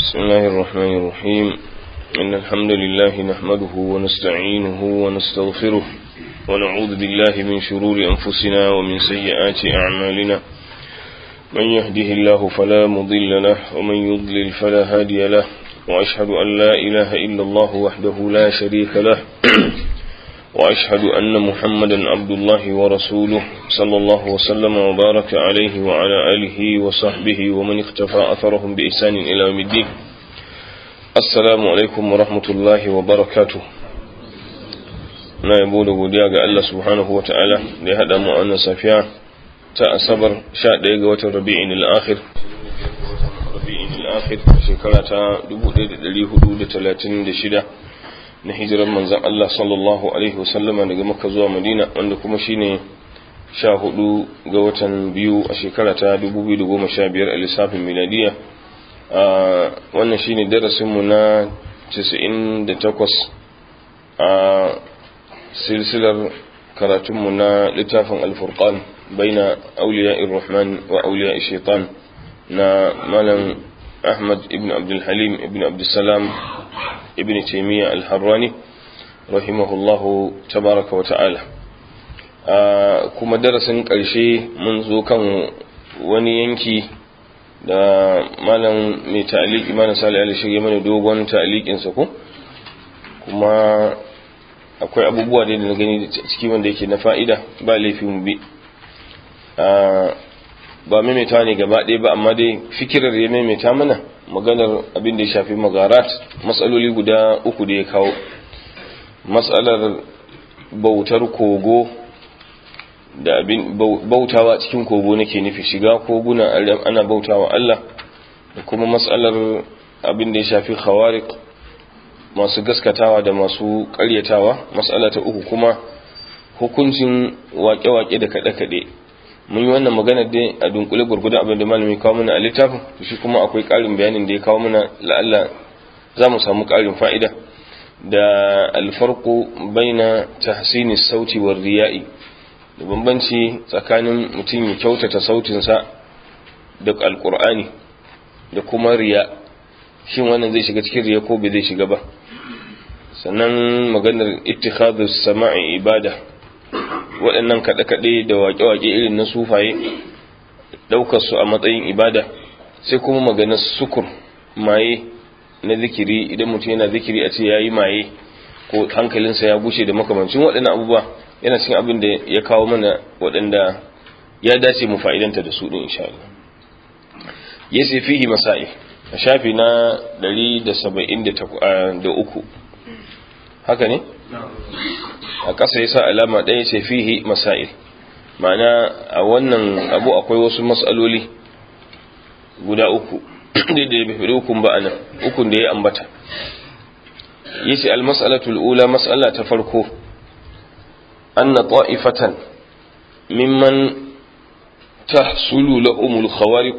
بسم الله الرحمن الرحيم إن الحمد لله نحمده ونستعينه ونستغفره ونعوذ بالله من شرور أنفسنا ومن سيئات أعمالنا من يهده الله فلا مضل له ومن يضلل فلا هادي له وأشهد أن لا إله إلا الله وحده لا شريك له وأشهد أن محمدا عبد الله ورسوله صلى الله وسلم وبارك عليه وعلى آله وصحبه ومن اختفى أثرهم بإحسان إلى يوم الدين السلام عليكم ورحمة الله وبركاته na yabo da godiya ga Allah subhanahu wa ta'ala da ya haɗa mu wannan safiya ta asabar 11 ga watan rabi'in al-akhir rabi'in al-akhir shekara ta 1436 na hijirar manzan Allah sallallahu Alaihi wasallama daga maka zuwa madina wanda kuma shine sha hudu ga watan biyu a shekara ta 2015 a lissafin miladiya wannan shine darasinmu na 98 a silsilar karatunmu na littafin alfurqan baina auliya rahman wa auliya shaitan na malam ahmad ibn abdulhalim ibn abdulsalam ibn taimiyya al-harrani rahimahullahu tabaraka wa ta'ala kuma darasin ƙarshe mun zo kan wani yanki da malam mai ta'aliki malam sali ali shirya mana dogon ta'alikinsa ko kuma akwai abubuwa da na gani ciki wanda yake na fa'ida ba laifin bi ba maimaita ne gaba ɗaya ba amma dai fikirar ya maimaita mana maganar abin da ya shafi magarat matsaloli guda uku da ya kawo matsalar bautar kogo da abin bautawa cikin kogo nake nufi shiga koguna ana bautawa Allah da kuma matsalar abin da ya shafi khawariq masu gaskatawa da masu karyatawa matsala ta uku kuma hukuncin wake-wake da kaɗe-kaɗe mun yi wannan magana dai a dunkule gurgudan abin da malami kawo mana a littafin shi kuma akwai ƙarin bayanin da ya kawo mana la'alla za mu samu ƙarin fa'ida da alfarko baina tahsini sauti wa riya'i da bambanci tsakanin mutum ya kyautata sautinsa da alƙur'ani da kuma riya shin wannan zai shiga cikin riya ko bai zai shiga ba sannan maganar ittikhadus sama'i ibada waɗannan kaɗe-kaɗe da waƙe-waƙe irin na sufaye ɗaukar su a matsayin ibada sai kuma maganar sukur maye na zikiri idan mutum yana zikiri a ce ya yi maye ko hankalinsa ya bushe da makamancin waɗannan abubuwa yana cikin abin da ya kawo mana waɗanda ya dace mu fa'idanta da su ɗin insha Allah ya ce fihi masa'i a shafi na 173 haka ne? a ƙasa ya sa alama ɗaya ce fihi masail ma'ana a wannan abu akwai wasu matsaloli guda uku da da bai ukun ba anan ukun da ya ambata yace almas'alatul ula mas'ala ta farko anna ta'ifatan mimman tahsulu lahumul khawariq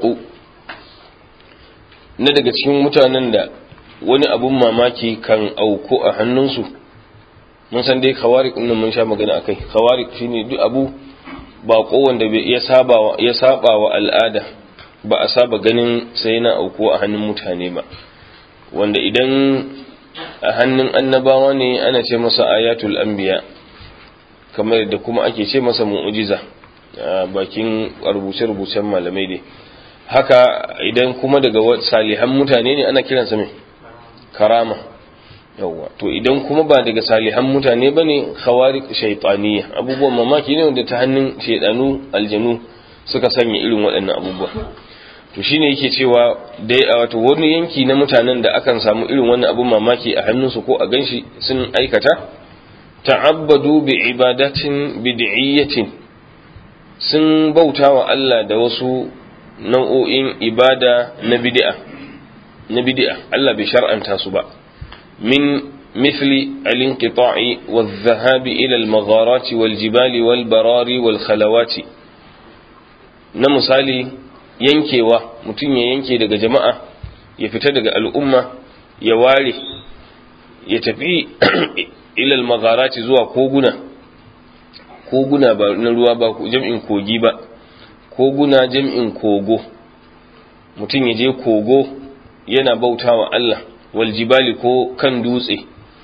na daga cikin mutanen da wani abun mamaki kan auku a hannunsu mun san dai khawarik din mun sha magana akai khawarik shine duk abu ba wanda bai ya saba ya saba wa al'ada ba a saba ganin sai na auku a hannun mutane ba wanda idan a hannun annabawa ne ana ce masa ayatul anbiya kamar da kuma ake ce masa mu'jiza a bakin rubuce-rubucen malamai dai haka idan kuma daga salihan mutane ne ana kiransa mai karama yawwa to idan kuma ba daga salihan mutane bane khawariq shaytaniya abubuwan mamaki ne wanda ta hannun shaydanu aljanu suka sanya irin waɗannan abubuwa to shine yake cewa dai a wato wani yanki na mutanen da akan samu irin wannan abun mamaki a hannunsu ko a ganshi sun aikata ta'abbadu bi ibadatin bid'iyyatin sun bautawa Allah da wasu nau'o'in ibada na bid'a na bid'a Allah bai shar'anta su ba من مثل الانقطاع والذهاب إلى المغارات والجبال والبرار والخلوات na misali yankewa mutum ya yanke daga jama'a ya fita daga al'umma ya ware ya tafi ilal magharati zuwa koguna koguna ba na ruwa ba jam'in kogi ba koguna jam'in kogo mutum ya je kogo yana bautawa Allah wal jibali ko kan dutse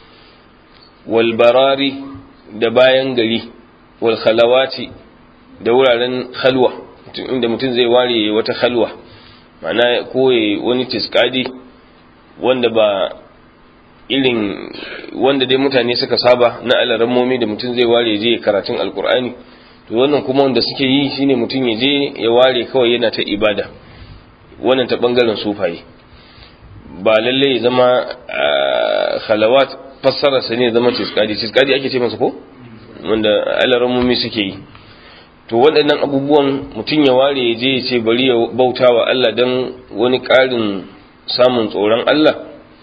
wal barari da bayan gari wal khalawati da wuraren halwa inda mutum zai ware wata halwa ma'ana koye wani tiskadi wanda ba irin wanda dai mutane suka saba na alarammomi da mutum zai ware je karatun alkur'ani to wannan kuma wanda suke yi shine mutum ya je ya ware kawai yana ta ibada wannan ta bangaren sufaye ba lalle ya zama khalawat fassara sa ne zama tiskadi tiskadi ake ce masa ko wanda alarammomi suke yi to waɗannan abubuwan mutum ya ware ya je ya ce bari ya bauta wa Allah don wani ƙarin samun tsoron Allah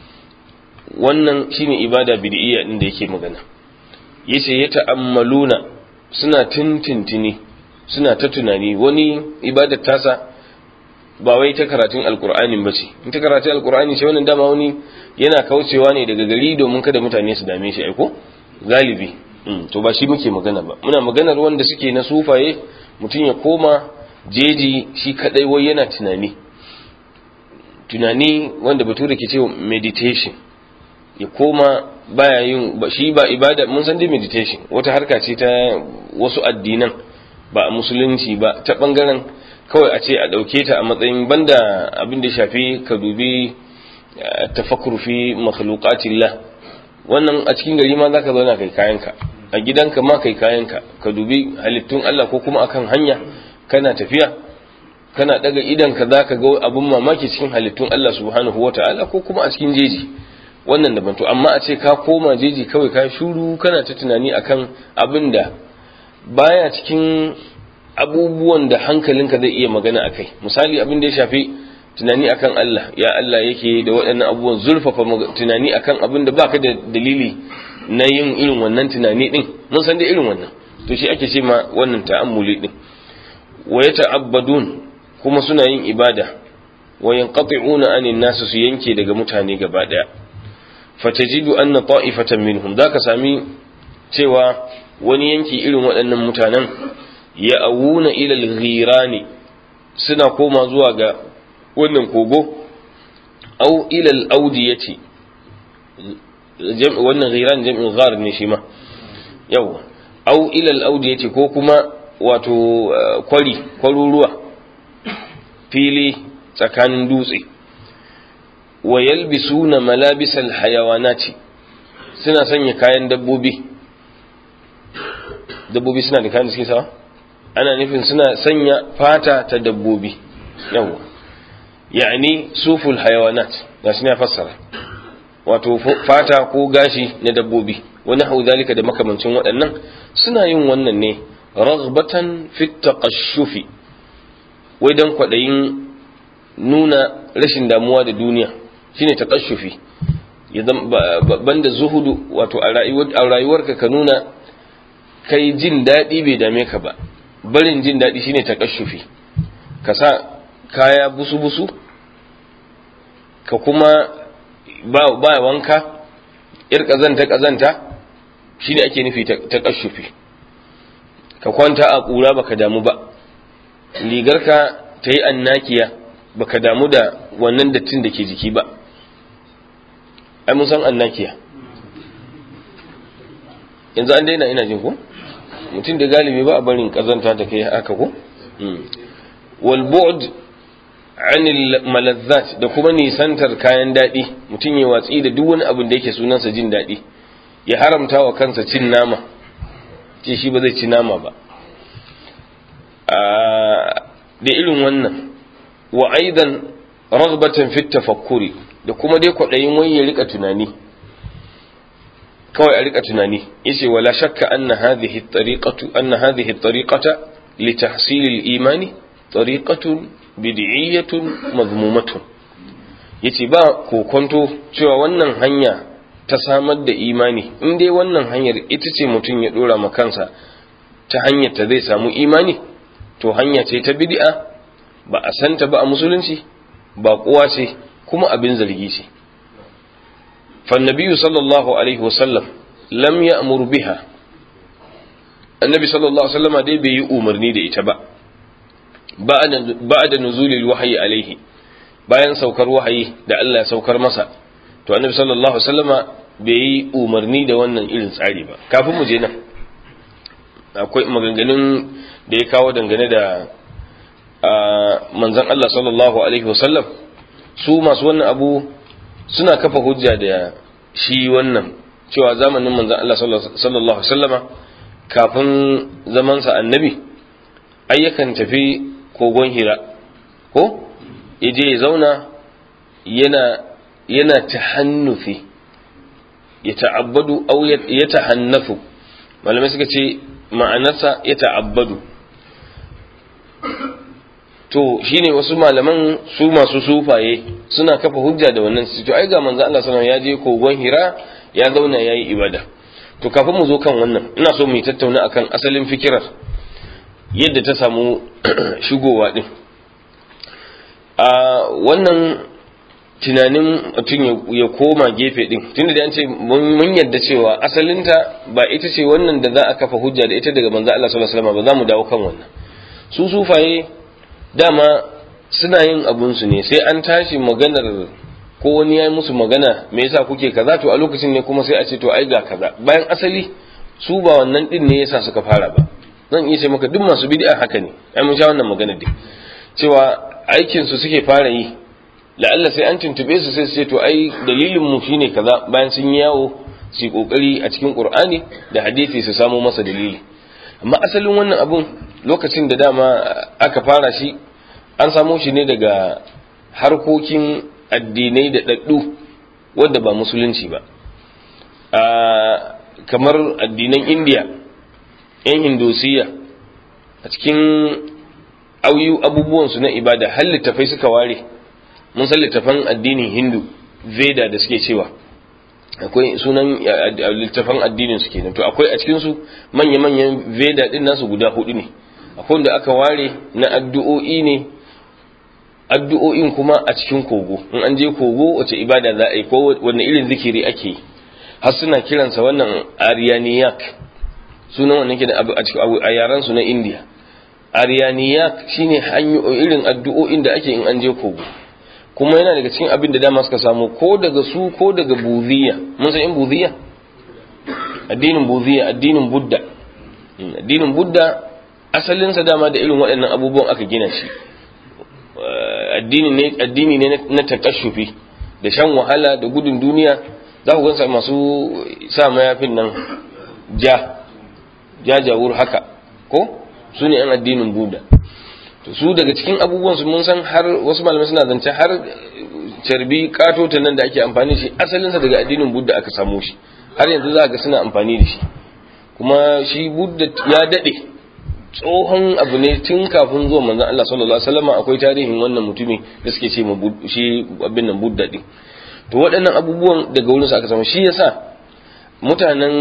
wannan shine ibada bid'iyya din da yake magana yace ya ta'ammaluna suna tintintini suna ta tunani wani ibadar tasa ba wai ta karatun alkur'ani ba ce in ta karatun alkur'ani ce wannan dama wani yana kaucewa ne daga gari domin kada mutane su dame shi aiko galibi to ba shi muke magana ba muna maganar wanda suke na sufaye mutum ya koma jeji shi kadai wai yana tunani tunani wanda bature ke cewa meditation ya koma baya yin ba shi ba ibada mun san dai meditation wata harka ce ta wasu addinan ba a musulunci ba ta bangaren kawai a ce a dauke ta a matsayin banda abin da shafi ka dubi tafakkur fi makhluqatillah wannan a cikin gari ma zaka zauna kai kayanka a gidanka ma kai kayanka ka dubi halittun Allah ko kuma akan hanya kana tafiya kana daga idan ka zaka ga abun mamaki cikin halittun Allah subhanahu wataala ko kuma a cikin jeji wannan daban to amma a ce ka koma jeji kawai ka shuru kana ta tunani akan abin da baya cikin abubuwan da hankalinka zai iya magana akai misali abin da ya shafi tunani akan Allah ya Allah yake da waɗannan abubuwan zurfafa tunani akan abin da baka da dalili na yin irin wannan tunani din mun san da irin wannan to shi ake ce ma wannan ta'ammuli din wa yata'abbadun kuma suna yin ibada wa yanqati'una anin nasu su yanke daga mutane gaba daya fatajidu anna ta'ifatan minhum zaka sami cewa wani yanki irin waɗannan mutanen ya awuna ila al-ghirani suna koma zuwa ga wannan kogo au ila al-audiyati wannan ghiran jam'in ghar ne shi ma yawa au ila al-audiyati ko kuma wato kwari kwaruruwa fili tsakanin dutse wa yalbisuna malabisal hayawanati suna sanya kayan dabbobi dabbobi suna da kayan da suke sawa ana nufin suna sanya fata ta dabbobi yawa yani suful hayawanat ga shi ne fassara wato fata ko gashi na dabbobi wani hau zalika da makamancin waɗannan suna yin wannan ne raghbatan fit taqashshufi wai dan kwaɗayin nuna rashin damuwa da duniya shine taqashshufi banda zuhudu wato a rayuwarka ka nuna kai jin daɗi bai dame ka ba barin jin daɗi shine taqashshufi ka sa kaya busu-busu ka kuma ba wanka yar ƙazanta-ƙazanta shine ake nufi taqashshufi ka kwanta a ƙura baka damu ba rigarka ta yi annakiya baka damu da wannan dattin da ke jiki ba ai mun san annakiya yanzu an daina ina jin ko mutum da galibi ba a barin kazanta da kai haka ko wal bu'd anil malazzat da kuma nisantar kayan daɗi mutum ya watsi da duk wani abin da yake sunansa jin daɗi ya haramta wa kansa cin nama ce shi ba zai ci nama ba da irin wannan wa aidan raghbatan fit tafakkuri da kuma dai kwaɗayin wai ya rika tunani kawai a rika tunani yace wala shakka anna hadhihi at-tariqatu anna hadhihi at-tariqata li tahsil al-imani tariqatun bid'iyyatun madhmumatun yace ba kokonto cewa wannan hanya ta samar da imani in dai wannan hanyar ita ce mutum ya dora ma kansa ta hanyar ta zai samu imani to hanya ce ta bid'a ba a santa ba a musulunci ba kowa ce kuma abin zargi ce فالنبي صلى الله عليه وسلم لم يأمر بها النبي صلى الله عليه وسلم دي بي أمرني دي إتبا بعد, بعد نزول الوحي عليه bayan saukar wahayi da Allah ya saukar masa to annabi sallallahu alaihi wasallama bai yi umarni da wannan irin tsari ba kafin mu je nan akwai maganganun da ya kawo dangane da manzon Allah sallallahu alaihi wasallam su masu wannan abu suna kafa hujja da shi wannan cewa zamanin manzon Allah sallallahu alaihi wasallama kafin zamansa annabi ayyukan tafi kogon hira ko ya je ya zauna yana yana tahannufi ya ta'abbadu au ya tahannafu malamai suka ce ma'anarsa ya ta'abbadu to shine wasu malaman su masu sufaye suna kafa hujja da wannan su to ai ga manzo Allah sallallahu ya je kogon hira ya zauna yayi ibada to kafin mu zo kan wannan ina so mu yi tattauna akan asalin fikirar yadda ta samu shigowa din a wannan tunanin mutum ya koma gefe din tunda da an ce mun yadda cewa asalinta ba ita ce wannan da za a kafa hujja da ita daga manzo Allah sallallahu alaihi wasallam ba za mu dawo kan wannan su sufaye dama suna yin abun su ne sai an tashi maganar ko wani ya yi musu magana me yasa kuke kaza to a lokacin ne kuma sai a ce to ai ga kaza bayan asali su ba wannan din ne yasa suka fara ba zan iya ce maka duk masu bid'a haka ne ai mun sha wannan magana dai cewa aikin su suke fara yi la'alla sai an tuntube su sai su ce to ai dalilin mu shine kaza bayan sun yi yawo su yi kokari a cikin qur'ani da hadisi su samo masa dalili amma asalin wannan abun lokacin da dama aka fara shi an samo shi ne daga harkokin addinai da daddu wanda ba musulunci ba kamar addinan indiya yan hindosiya a cikin auyu abubuwansu na ibada har littafai suka ware mun san littafan addinin hindu veda da suke cewa akwai sunan littafan addinin su kenan to akwai a cikin su manya-manyan veda din nasu guda hudu ne akwai wanda aka ware na addu'o'i ne addu'o'in kuma a cikin kogo in an je kogo wace ibada za a yi ko wanne irin zikiri ake yi har suna kiransa wannan aryaniyak sunan wannan ke a yaran su na indiya aryaniyak shine hanyoyin irin addu'o'in da ake in an je kogo kuma yana daga cikin abin da dama suka samu ko daga su ko daga buziya mun san in buziya addinin buziya addinin budda addinin budda asalinsa dama da irin waɗannan abubuwan aka gina shi addini ne addini ne na takashufi da shan wahala da gudun duniya za ku gansa masu sa mayafin nan ja jajawur haka ko su ne yan addinin buda to su daga cikin abubuwan su mun san har wasu malamai suna zance har carbi katota nan da ake amfani da shi asalinsa daga addinin budda aka samo shi har yanzu za ga suna amfani da shi kuma shi budda ya dade tsohon abu ne tun kafin zuwa manzon Allah sallallahu alaihi wasallam akwai tarihin wannan mutumi da suke ce shi abin nan budda din to waɗannan abubuwan daga wurin su aka samu shi yasa mutanen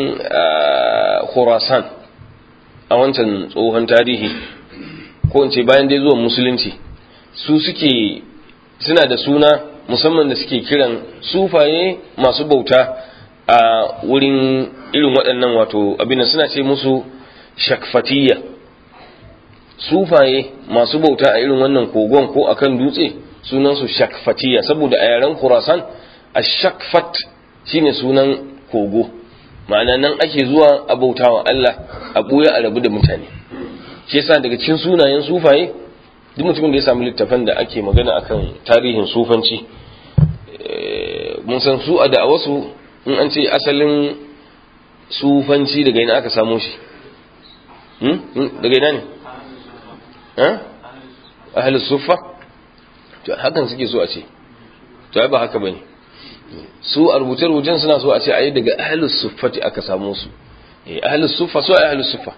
Khurasan a wancan tsohon tarihi ko in ce bayan dai zuwan musulunci su suke suna da suna musamman da suke kiran sufaye masu bauta a wurin irin waɗannan wato abin da suna ce musu shakfatiyya sufaye masu bauta a irin wannan kogon ko akan dutse sunansu shakfatiyya saboda a yaren kurasan a shakfat shine sunan kogo ma'ana nan ake zuwa a bautawa Allah a ɓuya a rabu da mutane shi yasa daga cikin sunayen sufaye duk mutumin da ya samu littafan da ake magana akan tarihin sufanci mun san su a da'awasu in an ce asalin sufanci daga ina aka samo shi daga ina ne ahalus sufa to hakan suke so a ce to ai ba haka bane su a rubuce-rubucen suna so a ce ai daga ahalus suffati aka samo su eh ahalus sufa so ai ahalus sufa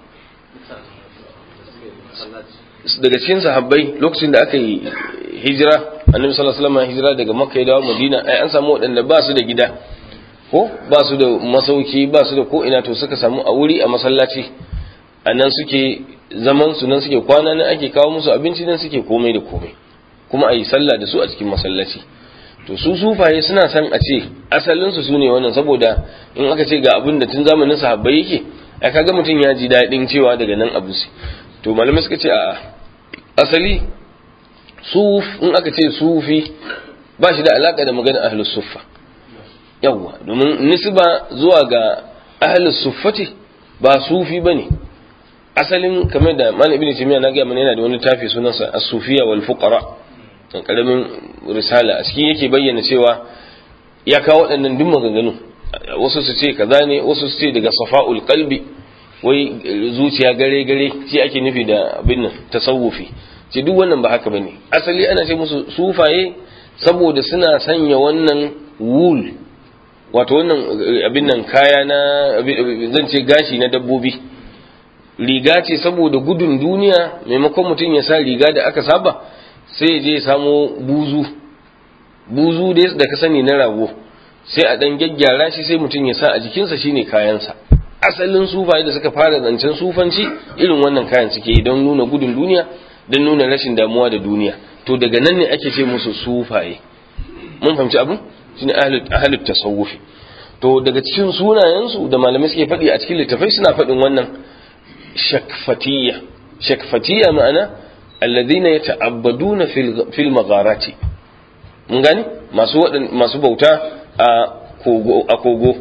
daga cikin sahabbai lokacin da aka yi hijira annabi sallallahu alaihi wasallam hijira daga makka ya dawo madina ai an samu waɗanda ba su da gida ko ba su da masauki ba su da ko ina to suka samu a wuri a masallaci a nan suke zaman su nan suke kwana nan ake kawo musu abinci nan suke komai da komai kuma a yi sallah da su a cikin masallaci to su sufaye suna san a ce asalin su sune wannan saboda in aka ce ga abin da tun zamanin sahabbai yake ai kaga mutum ya ji daɗin cewa daga nan abu to malamai suka ce a asali suf in aka ce sufi ba shi da alaka da magana ahlus suffa yawwa domin nisba zuwa ga ahlus suffati ba sufi bane asalin kamar da malam ibnu taymiya na ga mana yana da wani tafi sunansa as-sufiyya wal fuqara dan karamin risala a cikin yake bayyana cewa ya kawo waɗannan duk maganganu wasu su ce kaza ne wasu su ce daga safa'ul qalbi wai zuciya gare gare shi ake nufi da abin nan tasawufi ce duk wannan ba haka bane asali ana ce musu sufaye saboda suna sanya wannan wul wato wannan abin nan kaya na zan ce gashi na dabbobi riga ce saboda gudun duniya maimakon mutum ya sa riga da aka saba sai ya je ya samo buzu buzu da ka sani na rago sai a dan gyaggyara shi sai mutum ya sa a jikinsa shine kayansa asalin sufaye da suka fara zancen sufanci irin wannan kayan suke yi don nuna gudun duniya don nuna rashin damuwa da duniya to daga nan ne ake ce musu sufaye mun fahimci abin shine ahlut tasawufi to daga cikin sunayensu da malamai suke faɗi a cikin littafai suna faɗin wannan shakfatiyya shakfatiyya ma'ana alladhina yata'abbaduna fil fil magharati mun gani masu masu bauta a kogo a kogo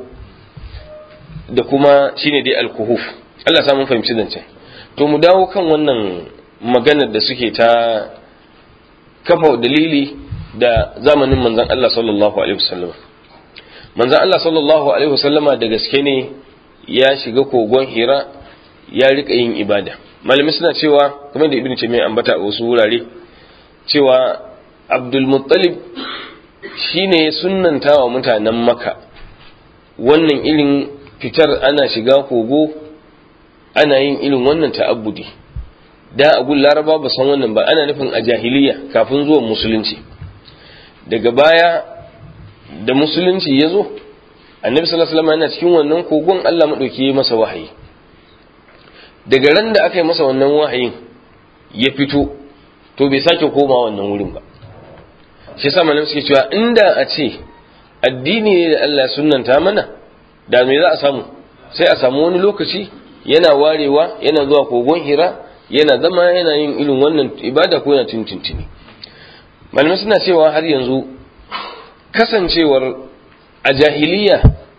da kuma shine dai alkuhuf Allah sa mun fahimci zancen to mu dawo kan wannan maganar da suke ta kafa dalili da zamanin manzon Allah sallallahu alaihi wasallam manzon Allah sallallahu alaihi wasallama da gaske ne ya shiga kogon Hira ya rika yin ibada malami suna cewa kamar da ibnu Taymiyyah ambata a wasu wurare cewa Abdul Muttalib shine sunnanta wa mutanen Makka wannan irin fitar ana shiga kogo ana yin irin wannan ta'abbudi da a gun laraba ba san wannan ba ana nufin a jahiliya kafin zuwan musulunci daga baya da musulunci ya zo annabi sallallahu alaihi wasallam yana cikin wannan kogon Allah madauki ya masa wahayi daga ran da aka yi masa wannan wahayin ya fito to bai sake koma wannan wurin ba shi yasa malamai suke cewa inda a ce addini ne da Allah sunnanta mana da me za a samu sai a samu wani lokaci yana warewa yana zuwa kogon hira yana zama yana yin irin wannan ibada ko yana tuntuntuni malamai suna cewa har yanzu kasancewar a jahiliya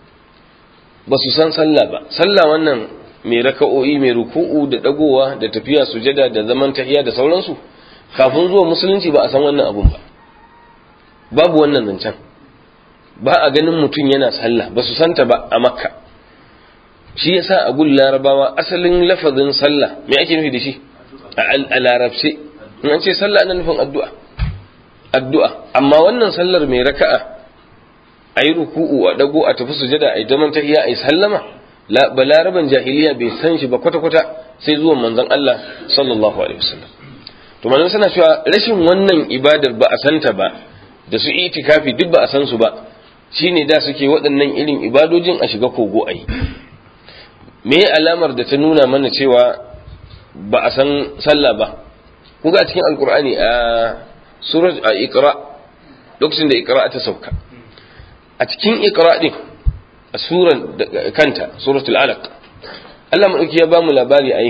ba su san sallah ba sallah wannan mai raka'o'i mai ruku'u da dagowa da tafiya sujada da zaman tahiya da sauransu kafin zuwa musulunci ba a san wannan abun ba babu wannan zancen ba a ganin mutum yana sallah ba su santa ba a makka shi yasa a gun larabawa asalin lafazin sallah me ake nufi da shi a larabce in an ce sallah ana nufin addu'a addu'a amma wannan sallar mai raka'a a yi ruku'u a dago a tafi sujada a yi zaman tahiya a yi sallama ba laraban jahiliya bai san shi ba kwata-kwata sai zuwan manzon Allah sallallahu alaihi wasallam to manzon suna cewa rashin wannan ibadar ba a santa ba da su itikafi duk ba a san su ba shine da suke waɗannan irin ibadojin a shiga kogo a yi me alamar da ta nuna mana cewa ba a san sallah ba kuga a cikin alkur'ani a surat a ikra lokacin da ikra ta sauka a cikin ikra din a suran kanta suratul alaq Allah madauki ya bamu labari a yi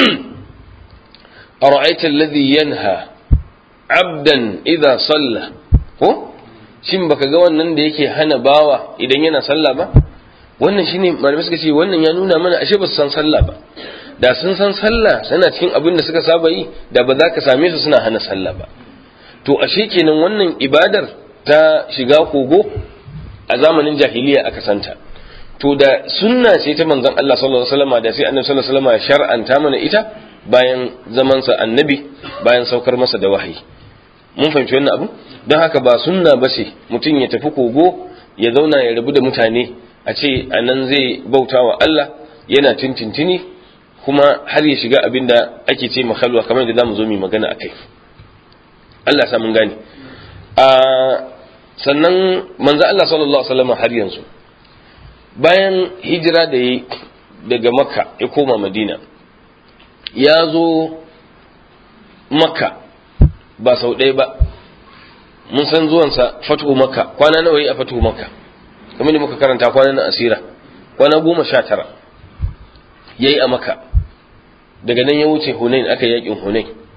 ara'aita alladhi yanha abdan idha salla ko shin baka ga wannan da yake hana bawa idan yana sallah ba wannan shine malamai suka ce wannan ya nuna mana ashe ba su san sallah ba da sun san sallah suna cikin abin da suka saba yi da ba za ka same su suna hana sallah ba to ashe kenan wannan ibadar ta shiga kogo a zamanin jahiliya aka santa to da sunna ce ta manzon Allah sallallahu alaihi wasallam da sai annabi sallallahu alaihi wasallam ya shar'anta mana ita bayan zamansa annabi bayan saukar masa da wahayi mun fahimci wannan abu don haka ba sunna ba ce mutum ya tafi kogo ya zauna ya rabu da mutane a ce a nan zai bauta wa Allah yana tintintini kuma har ya shiga abin da ake ce mahalwa kamar da za mu zo mu magana a kai Allah sa mun gane a sannan manzo Allah sallallahu alaihi wasallam har yanzu bayan hijira da yi daga makka ya koma madina ya zo makka ba sau ɗaya ba mun san zuwansa fatuhu makka kwana nawa yi a fatuhu makka kamar da muka karanta kwana na asira kwana goma sha tara ya yi a makka daga nan ya wuce hunain aka yakin hunain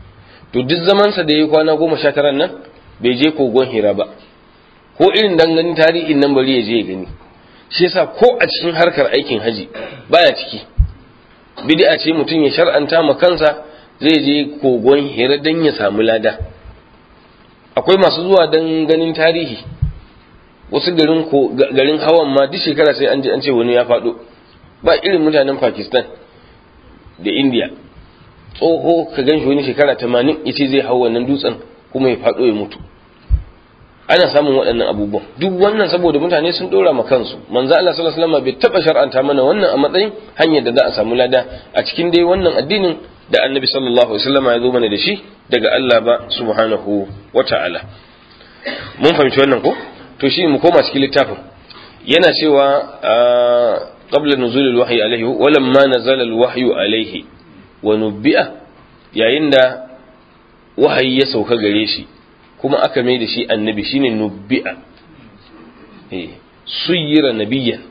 to duk zamansa da ya yi kwana goma sha tara nan bai je kogon hira ba ko irin danganin tarihin nan bari ya je ya gani shi yasa ko a cikin harkar aikin haji baya ciki bid'a ce mutum ya shar'anta ma kansa zai je kogon hira dan ya samu lada akwai masu zuwa dan ganin tarihi wasu garin ko garin hawan ma duk shekara sai an je an ce wani ya faɗo ba irin mutanen Pakistan da India tsoho ka gan shi wani shekara 80 yace zai hau wannan dutsen kuma ya faɗo ya mutu ana samun waɗannan abubuwan duk wannan saboda mutane sun dora ma kansu manzo Allah sallallahu alaihi wasallam bai taba shar'anta mana wannan a matsayin hanyar da za a samu lada a cikin dai wannan addinin da annabi sallallahu alaihi wasallam ya zo mana da shi daga Allah ba subhanahu wata'ala mun fahimci wannan ko to shi mu koma cikin littafin yana cewa qabla nuzul alwahyi alaihi wa lamma nazala alwahyu alaihi wa nubbi'a yayin da wahayi ya sauka gare shi kuma aka mai da shi annabi shine nubbi'a eh suyira nabiyyan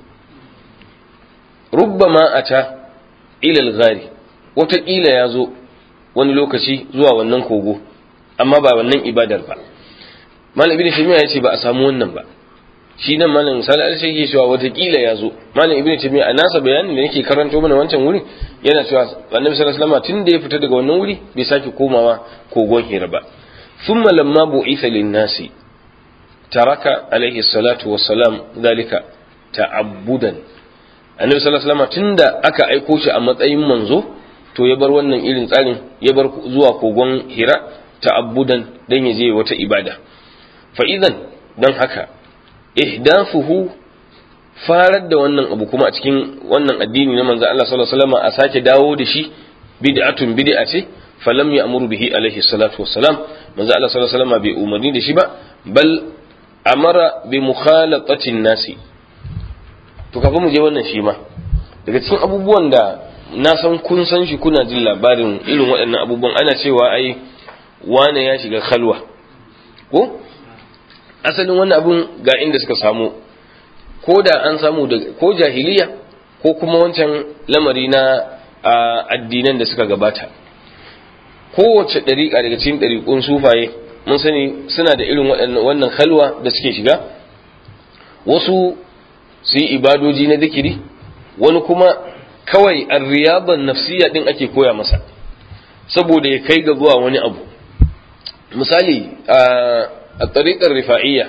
rubbama ata ila al-ghari wataƙila ya zo wani lokaci zuwa wannan kogo amma ba wannan ibadar ba malam ibnu taymiya yace ba a samu wannan ba shi nan malam misali al shi cewa wataƙila ya zo malam ibnu taymiya a nasa bayanin da yake karanto mana wancan wuri yana cewa annabi sallallahu alaihi wasallam tun da ya fita daga wannan wuri bai sake komawa kogon hira ba ثم لما بعث للناس ترك عليه الصلاة والسلام ذلك تعبدا annabi sallallahu alaihi wasallam tunda aka aiko shi a matsayin manzo to ya bar wannan irin tsarin ya bar zuwa kogon hira ta'abbudan dan ya je wata ibada fa idan dan haka ihdathuhu farar da wannan abu kuma a cikin wannan addini na manzo Allah sallallahu alaihi wasallam a sake dawo da shi bid'atun bid'a ce falam ya'muru bihi alaihi salatu wassalam manzo Allah sallallahu alaihi wasallam bai umarni da shi ba bal amara bi mukhalatatin nasi to kafin mu je wannan shi ma daga cikin abubuwan da na san kun san shi kuna jin labarin irin waɗannan abubuwan ana cewa ai wane ya shiga khalwa ko asalin wannan abun ga inda suka samu ko da an samu da ko jahiliya ko kuma wancan lamari na addinan da suka gabata kowace ɗariƙa daga cikin ɗariƙun sufaye mun sani suna da irin wannan halwa da suke shiga wasu su yi ibadoji na zikiri wani kuma kawai arriyaban nafsiya ɗin ake koya masa saboda ya kai ga zuwa wani abu misali a ɗariƙar rifa'iyya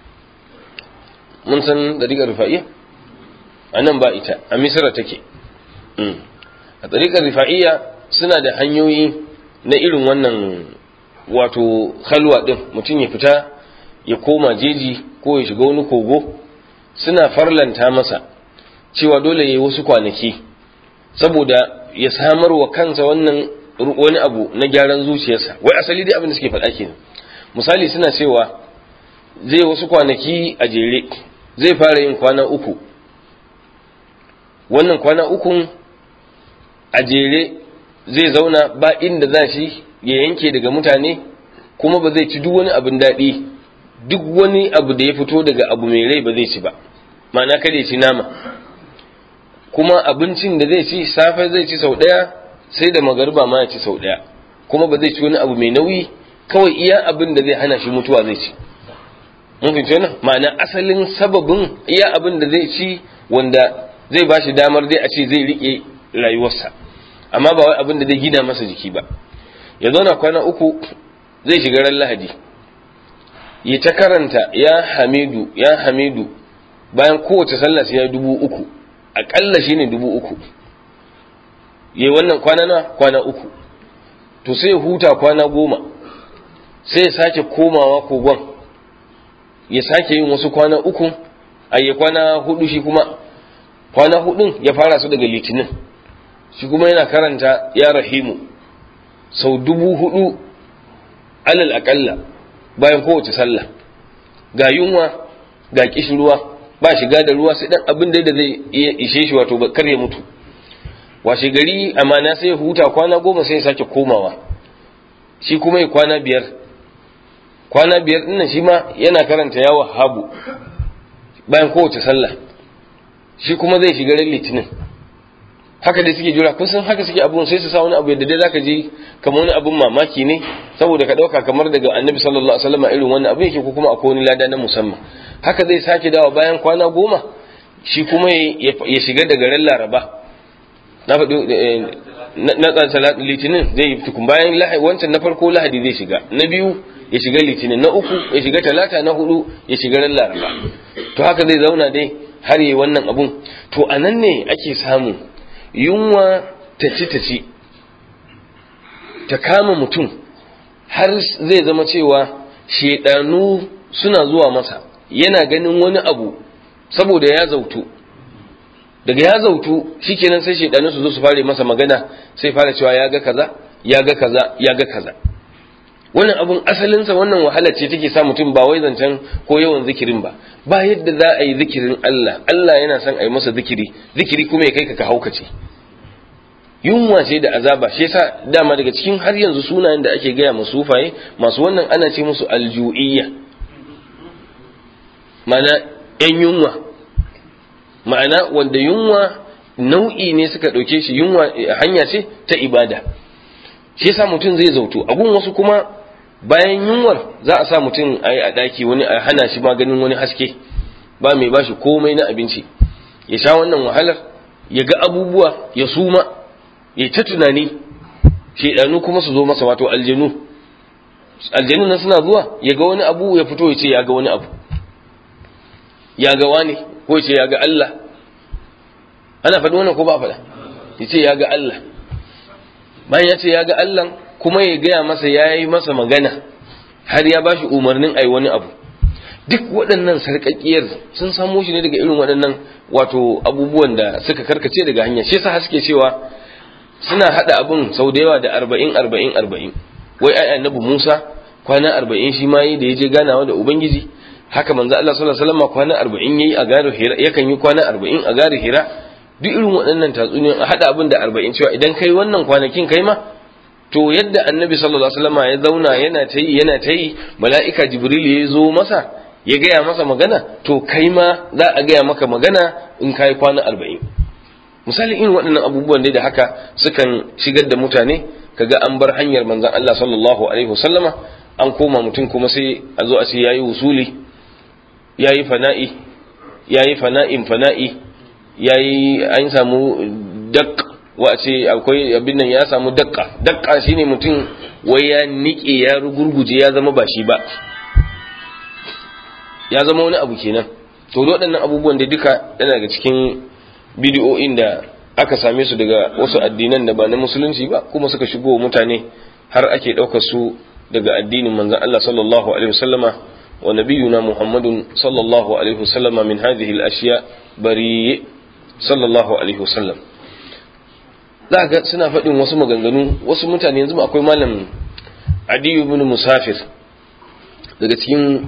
mun san ɗariƙar rifa'iyya a nan ba ita a misira take a ɗariƙar rifa'iyya suna da hanyoyi na irin wannan wato halwa ɗin mutum ya fita ya koma jeji ko ya shiga wani kogo suna farlanta masa cewa dole ya yi wasu kwanaki saboda ya samar wa kansa wannan wani abu na gyaran zuciyarsa wai asali dai abin da suke faɗa kenan misali suna cewa zai wasu kwanaki a jere zai fara yin kwana uku wannan kwana ukun a jere zai zauna ba inda za shi ya yanke daga mutane kuma ba zai ci duk wani abin daɗi duk wani abu da ya fito daga abu mai rai ba zai ci ba ma'ana kada ya ci nama kuma abincin da zai ci safe zai ci sau ɗaya sai da magariba ma ya ci sau ɗaya kuma ba zai ci wani abu mai nauyi kawai iya abin da zai hana shi mutuwa zai ci mun fahimci wannan ma'ana asalin sababin iya abin da zai ci wanda zai ba shi damar dai a ce zai riƙe rayuwarsa amma ba wai abin da zai gina masa jiki ba ya zauna kwana uku zai shiga ran lahadi ya ta karanta ya hamidu ya hamidu bayan kowace sallah sai ya dubu uku aƙalla shine dubu uku ya wannan kwana na kwana uku to sai ya huta kwana goma sai ya sake komawa kogon ya sake yin wasu kwana uku a ya kwana hudu shi kuma kwana hudun ya fara su daga litinin shi kuma yana karanta ya rahimu sau dubu hudu alal akalla bayan kowace sallah ga yunwa ga kishirwa ba shiga da ruwa sai dan abin da zai iya ishe shi wato kar ya mutu washe gari amana sai ya huta kwana goma sai ya sake komawa shi kuma ya kwana biyar kwana biyar dinnan shi ma yana karanta yawa habu bayan kowace sallah shi kuma zai shiga ran litinin haka dai suke jura kun san haka suke abun sai su sa wani abu yadda dai zaka ji kamar wani abun mamaki ne saboda ka dauka kamar daga annabi sallallahu alaihi wasallam irin wannan abu yake ko kuma akwai wani lada na musamman haka zai sake dawa bayan kwana goma shi kuma ya shiga daga ran laraba na faɗi na tsan litinin zai yi tukun bayan wancan na farko lahadi zai shiga na biyu ya shiga litinin na uku ya shiga talata na hudu ya shiga ran laraba to haka zai zauna dai har yi wannan abun to a nan ne ake samu yunwa ta ci ta ci ta kama mutum har zai zama cewa shedanu suna zuwa masa yana ganin wani abu saboda ya zautu daga ya zautu shikenan sai shedanu su zo su fare masa magana sai fara cewa ya ga kaza ya ga kaza ya ga kaza wannan abun asalinsa wannan wahala ce take sa mutum ba wai zancen ko yawan zikirin ba ba yadda za a yi zikirin Allah Allah yana son a yi masa zikiri zikiri kuma ya kai ka ka haukace yunwa ce da azaba shi yasa dama daga cikin har yanzu sunayen da ake gaya masu sufaye masu wannan ana ce musu alju'iyya ma'ana yan yunwa ma'ana wanda yunwa nau'i ne suka ɗauke shi yunwa hanya ce ta ibada shi yasa mutum zai zautu a gun wasu kuma bayan yunwar za a sa mutum a yi a ɗaki wani a hana shi maganin wani haske ba mai bashi komai na abinci ya sha wannan wahalar ya ga abubuwa ya suma ya ta tunani shaidanu kuma su zo masa wato aljanu aljanu nan suna zuwa ya ga wani abu ya fito ya ce ya ga wani abu ya ga wani ko ya ce ya ga Allah ana faɗi wannan ko ba faɗa ya ce ya ga Allah bayan ya ce ya ga Allah kuma ya gaya masa ya yi masa magana har ya ba shi umarnin a yi wani abu duk waɗannan sarƙaƙiyar sun samo shi ne daga irin waɗannan wato abubuwan da suka karkace daga hanya shi yasa suke cewa suna haɗa abin sau da yawa da arba'in arba'in arba'in wai ai annabi Musa kwana arba'in shi ma yi da ya je ganawa da Ubangiji haka manzo Allah sallallahu alaihi wasallam kwana arba'in yayi a garin Hira yakan yi kwana arba'in a garin Hira duk irin waɗannan tatsuniyoyi a haɗa abin da arba'in cewa idan kai wannan kwanakin kai ma to yadda annabi sallallahu alaihi wasallam ya zauna yana ta yi yana ta yi mala'ika jibril ya zo masa ya gaya masa magana to kai ma za a gaya maka magana in kai kwana arba'in misali irin waɗannan abubuwan dai da haka sukan shigar da mutane kaga an bar hanyar manzon Allah sallallahu alaihi wasallama an koma mutum kuma sai a zo a ce yayi usuli yayi fana'i yayi fana'in fana'i yayi an samu dak wa ce akwai abin nan ya samu dakka dakka shine mutum wai ya nike ya rugurguje ya zama ba shi ba ya zama wani abu kenan to waɗannan abubuwan da duka yana daga cikin bidiyo'in da aka same su daga wasu addinan da ba na musulunci ba kuma suka shigo mutane har ake ɗaukar su daga addinin manzon Allah sallallahu alaihi wasallama wa nabiyuna Muhammadun sallallahu alaihi wasallama min hadhihi al-ashya bari sallallahu alaihi wasallam za ga suna faɗin wasu maganganu wasu mutane yanzu akwai malam adiyu ibn musafir daga cikin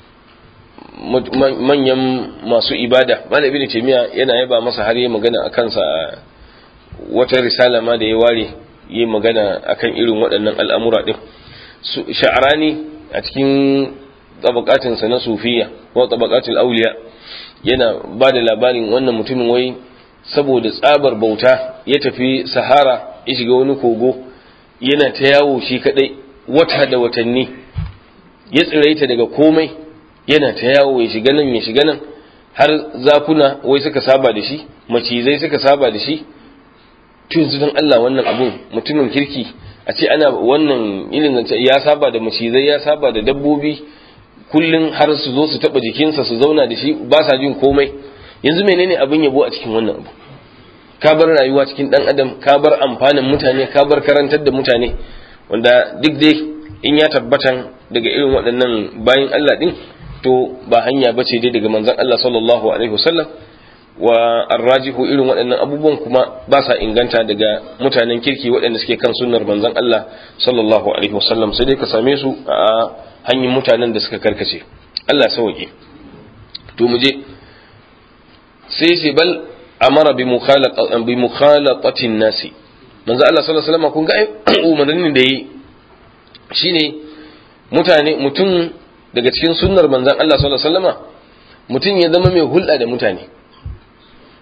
manyan masu ibada malam ibn taymiya yana yaba masa har yi magana a kansa wata risala ma da ya ware yi magana akan irin waɗannan al'amura ɗin sha'arani a cikin tabakatinsa na sufiya ko tabakatul auliya yana ba da labarin wannan mutumin wai saboda tsabar bauta ya tafi sahara ya shiga wani kogo yana ta yawo shi kadai wata da watanni ya tsiraita daga komai yana ta yawo ya shiga nan ya shiga nan har zakuna wai suka saba da shi macizai suka saba da shi tun don Allah wannan abun mutumin kirki a ce ana wannan irin ya saba da macizai ya saba da dabbobi kullum har su zo su taba jikinsa su zauna da shi ba sa jin komai yanzu menene abin yabo a cikin wannan abu ka bar rayuwa cikin dan adam ka bar amfanin mutane ka bar karantar da mutane wanda duk dai in ya tabbatan daga irin waɗannan bayan Allah din to ba hanya bace dai daga manzon Allah sallallahu alaihi wasallam wa arrajihu irin waɗannan abubuwan kuma ba sa inganta daga mutanen kirki waɗanda suke kan sunnar manzon Allah sallallahu alaihi wasallam sai dai ka same su a hanyar mutanen da suka karkace Allah sauke to mu je sai sai bal amara bi mukhalatatin nasi manzo Allah sallallahu alaihi wasallam kun ga umarnin da yi shine mutane mutum daga cikin sunnar manzon Allah sallallahu alaihi wasallam mutum ya zama mai hulɗa da mutane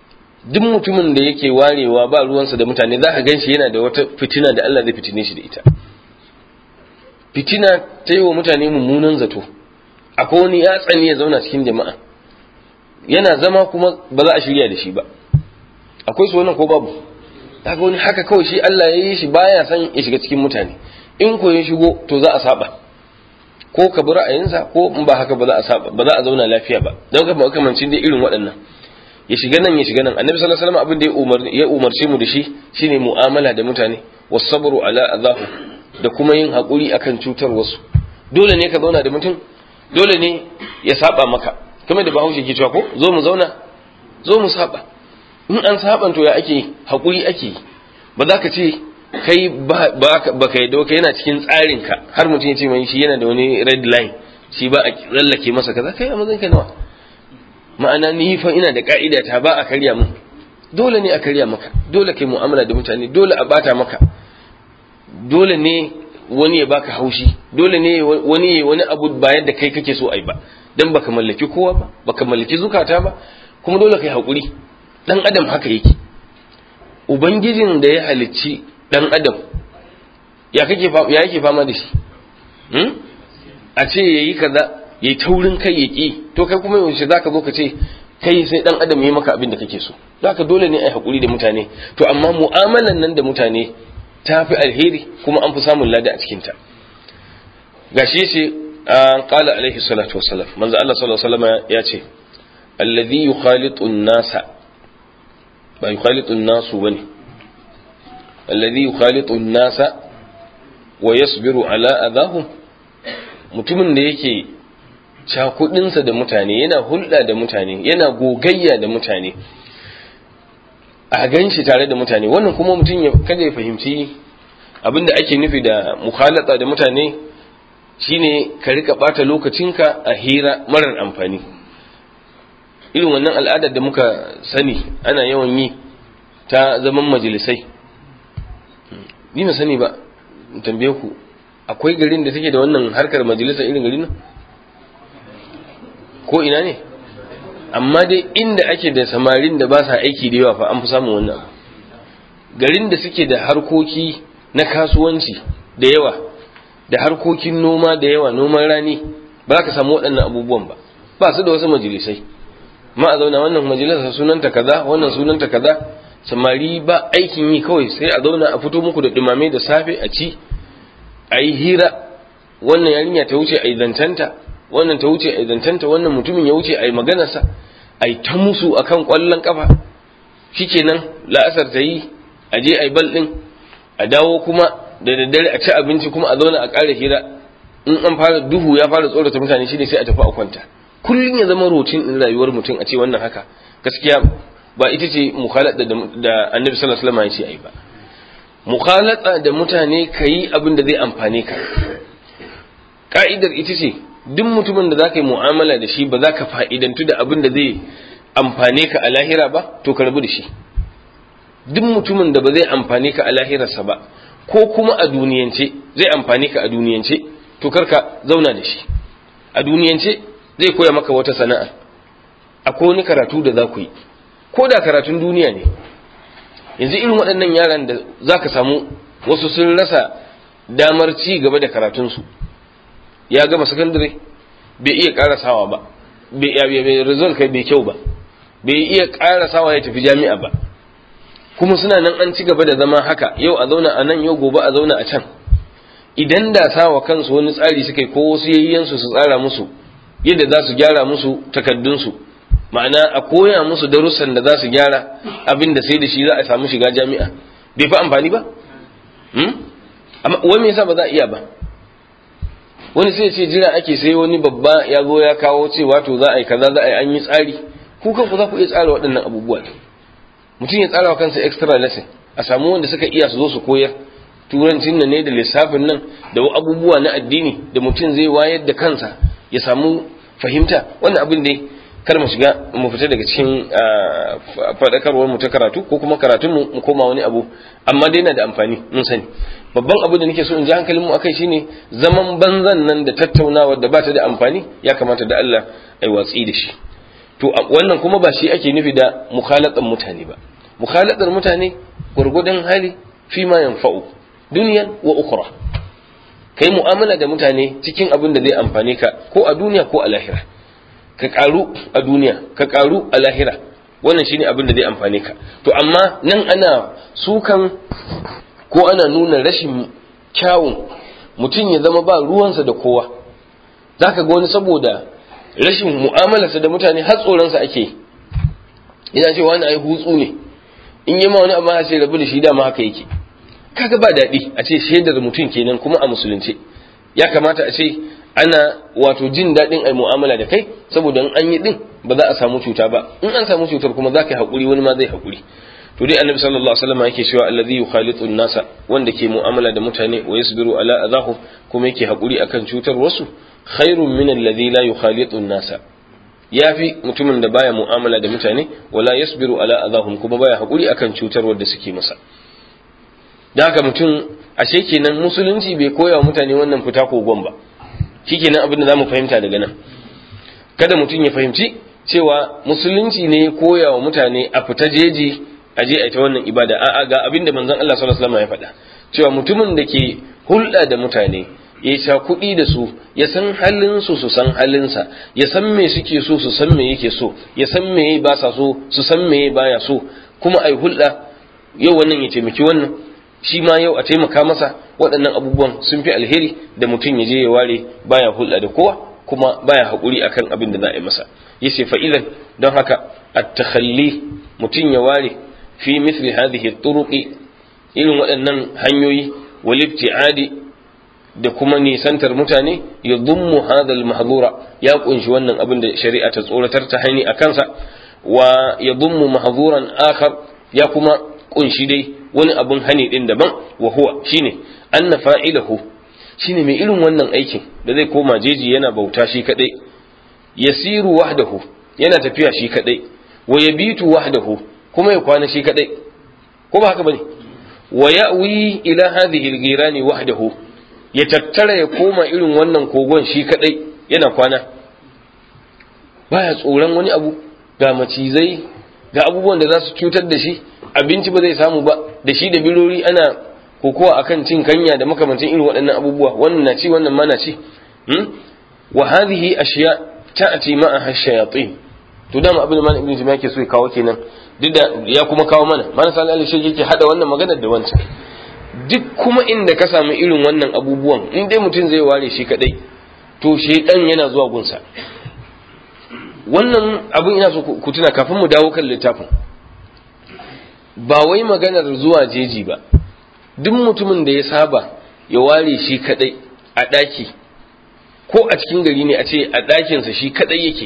duk mutumin da yake warewa ba ruwansa da mutane za ka gan shi yana da wata fitina da Allah zai fitine shi da ita fitina ta yi wa mutane mummunan zato akwai wani ya tsani ya zauna cikin jama'a yana zama kuma ba za a shirya da shi ba akwai su wannan ko babu haka wani haka kawai shi Allah ya yi shi baya son ya shiga cikin mutane in ko ya shigo to za a saba ko ka bi ra'ayinsa ko in ba haka ba za a saba ba za a zauna lafiya ba don ka makamancin dai irin waɗannan ya shiga nan ya shiga nan annabi sallallahu alaihi wasallam abin da ya umar ya umarce mu da shi shine mu'amala da mutane wasabru ala azahu da kuma yin hakuri akan cutar wasu dole ne ka zauna da mutum dole ne ya saba maka kamar da bahaushe ke cewa ko zo mu zauna zo mu saba in an saban to ya ake hakuri ake ba za ka ce kai ba ka yadda ka yana cikin tsarinka har mutum ya ce mai shi yana da wani red line shi ba a lallake masa kaza kai a mazan ka nawa ma'ana ni fa ina da ka'ida ta ba a karya mun dole ne a karya maka dole kai mu'amala da mutane dole a bata maka dole ne wani ya baka haushi dole ne wani ya wani abu ba yadda kai kake so ai ba dan baka mallaki kowa ba baka mallaki zukata ba kuma dole kai hakuri dan adam haka yake ubangijin da ya halicci dan adam ya kake ya yake fama da shi hmm? a ce yayi kaza yayi taurin kai ya ki to kai kuma yaushe zaka zo ka ce kai sai dan adam yayi maka abin da kake so zaka dole ne ai hakuri da mutane to amma mu'amalan nan da mutane ta fi alheri kuma an fi samun lada a cikin ta gashi ce an qala alaihi salatu wassalam manzo Allah sallallahu alaihi wasallam ya ce alladhi yukhalitu an-nasa ba yukhalitu an-nasu bane alladhi yukhalitu an-nasa wa yasbiru ala adahum mutumin da yake cakudinsa da mutane yana hulɗa da mutane yana gogayya da mutane a gan shi tare da mutane wannan kuma mutum ya kada ya fahimci abinda ake nufi da mukhalata da mutane shine ka rika bata lokacinka a hira marar amfani irin wannan al'adar da muka sani ana yawan yi ta zaman majalisai ni na sani ba tambaye ku akwai garin da take da wannan harkar majalisa irin garin nan ko ina ne amma dai inda ake da samarin da ba sa aiki da yawa fa an fi samun wannan abu garin da suke da harkoki na kasuwanci da yawa da harkokin noma da yawa noman rani ba ka samu waɗannan abubuwan ba ba su da wasu majalisai ma a zauna wannan majalisa sunanta kaza wannan sunanta kaza samari ba aikin yi kawai sai a zauna a fito muku da dumame da safe a ci a yi hira wannan yarinya ta wuce a yi zancanta wannan ta wuce a yi zancanta wannan mutumin ya wuce a yi maganarsa a yi ta musu akan kwallon kafa shikenan la'asar ta yi a je a yi bal ɗin a dawo kuma da daddare a ci abinci kuma a zauna a ƙara hira in an fara duhu ya fara tsorata mutane shine sai a tafi a kwanta kullum ya zama rotin ɗin rayuwar mutum a ce wannan haka gaskiya ba ita ce mukhalata da annabi sallallahu alaihi wasallam ya ce ai ba mukhalata da mutane kayi abin da zai amfane ka ka'idar ita ce duk mutumin da zaka yi mu'amala da shi ba za ka fa'idantu da abin da zai amfane ka a lahira ba to ka rabu da shi duk mutumin da ba zai amfane ka a lahirarsa ba ko kuma a duniyance zai amfane ka a duniyance to karka zauna da shi a duniyance zai koya maka wata sana'a akwai wani karatu da za ku yi ko da karatun duniya ne yanzu irin waɗannan yaran da za ka samu wasu sun rasa damar ci gaba da karatunsu ya gama sakandare bai iya ƙarasawa ba bai result kai bai kyau ba bai iya ƙarasawa ya tafi jami'a ba kuma suna nan an ci gaba da zama haka yau a zauna a nan yau gobe a zauna a can idan da sawa kansu wani tsari suka yi ko wasu yayyansu su tsara musu yadda za su gyara musu takaddunsu ma'ana a koya musu darussan da za su gyara abin da sai da shi za a samu shiga jami'a bai fi amfani ba amma wani yasa ba za a iya ba wani sai ce jira ake sai wani babba ya zo ya kawo cewa to za a yi kaza za a yi an yi tsari ku kanku za ku iya tsara waɗannan abubuwa mutum ya tsara wa kansa extra lesson a samu wanda suka iya su zo su koyar turancin nan ne da lissafin nan da abubuwa na addini da mutum zai wayar da kansa ya samu fahimta wannan abin dai kar mu shiga mu fita daga cikin faɗakarwar mu ta karatu ko kuma karatun mu mu koma wani abu amma dai yana da amfani mun sani babban abu da nake so in ji hankalin mu akai shine zaman banzan nan da tattaunawar da ba ta da amfani ya kamata da Allah ai watsi da shi to wannan kuma ba shi ake nufi da mukhalatan mutane ba mukhalatar mutane gurgudan hali fi ma yanfa'u duniyan wa ukhra kai mu'amala da mutane cikin abin da zai amfane ka ko a duniya ko a lahira ka karu a duniya ka karu a lahira wannan shine abin da zai amfane ka to amma nan ana sukan ko ana nuna rashin kyawun mutum ya zama ba ruwansa da kowa zaka ga wani saboda rashin mu'amalarsa da mutane har tsoronsa ake ina ce wani ai hutsu ne in yi ma wani abu sai rabu da shi dama haka yake kaga ba daɗi a ce shaidar mutum kenan kuma a musulunce ya kamata a ce ana wato jin daɗin ai mu'amala da kai saboda in an yi din ba za a samu cuta ba in an samu cutar kuma za ka yi haƙuri wani ma zai haƙuri to dai annabi sallallahu alaihi wasallam yake cewa allazi yukhalitu nasa wanda ke mu'amala da mutane wa yasbiru ala adahum kuma yake haƙuri akan cutar wasu khairun min allazi la yukhalitu nasa yafi mutumin da baya mu'amala da mutane wala yasbiru ala adahum kuma baya haƙuri akan cutar wanda suke masa da haka mutum ashe kenan musulunci bai koya wa mutane wannan fita kogon ba shikenan abin da zamu fahimta daga nan kada mutum ya fahimci cewa musulunci ne ya koya wa mutane a fita jeji a je a ta wannan ibada a'a ga abin da manzon Allah sallallahu alaihi wasallam ya faɗa cewa mutumin da ke hulɗa da mutane ya sha kuɗi da su ya san halin su su san halinsa ya san me suke so su san me yake so ya san me ba sa so su san me baya so kuma ai hulɗa yau wannan ya taimaki wannan shi ma yau a taimaka masa waɗannan abubuwan sun fi alheri da mutum ya je ya ware baya hulɗa da kowa kuma baya haƙuri akan abin da za a yi masa yace fa idan don haka at-takhalli mutum ya ware fi mithli hadhihi turuqi irin waɗannan hanyoyi wal ibtiadi da kuma nisantar mutane ya dummu hadha al-mahdura ya kunshi wannan abin da shari'a ta tsoratar ta hani a kansa wa ya dummu mahzuran akhar ya kuma kunshi dai wani abun hani din daban wa huwa shine anna fa'ilahu shine mai irin wannan aikin da zai koma jeji yana bauta shi kadai yasiru wahdahu yana tafiya shi kadai wa yabitu wahdahu kuma ya kwana shi kadai ko ba haka bane wa ya'wi ila hadhihi al-ghirani wahdahu ya tattara ya koma irin wannan kogon shi kadai yana kwana baya tsoron wani abu ga macizai ga abubuwan da za su cutar da shi abinci ba zai samu ba da shi da birori ana kokowa akan cin kanya da makamancin irin waɗannan abubuwa wannan na ci wannan ma na ci wa hadhihi ashiya ta'ati ma'a shayatin to dama abin da malam ibnu jami'a ke so ya kawo kenan duk da ya kuma kawo mana malam sallallahu alaihi wasallam yake hada wannan maganar da wancan duk kuma inda ka samu irin wannan abubuwan in dai mutum zai ware shi kadai to shaidan yana zuwa gunsa wannan abin ina so ku tuna kafin mu dawo kan littafin ba wai maganar zuwa jeji ba duk mutumin da ya saba ya ware shi kadai a ɗaki ko a cikin gari ne a ce a ɗakinsa shi kadai yake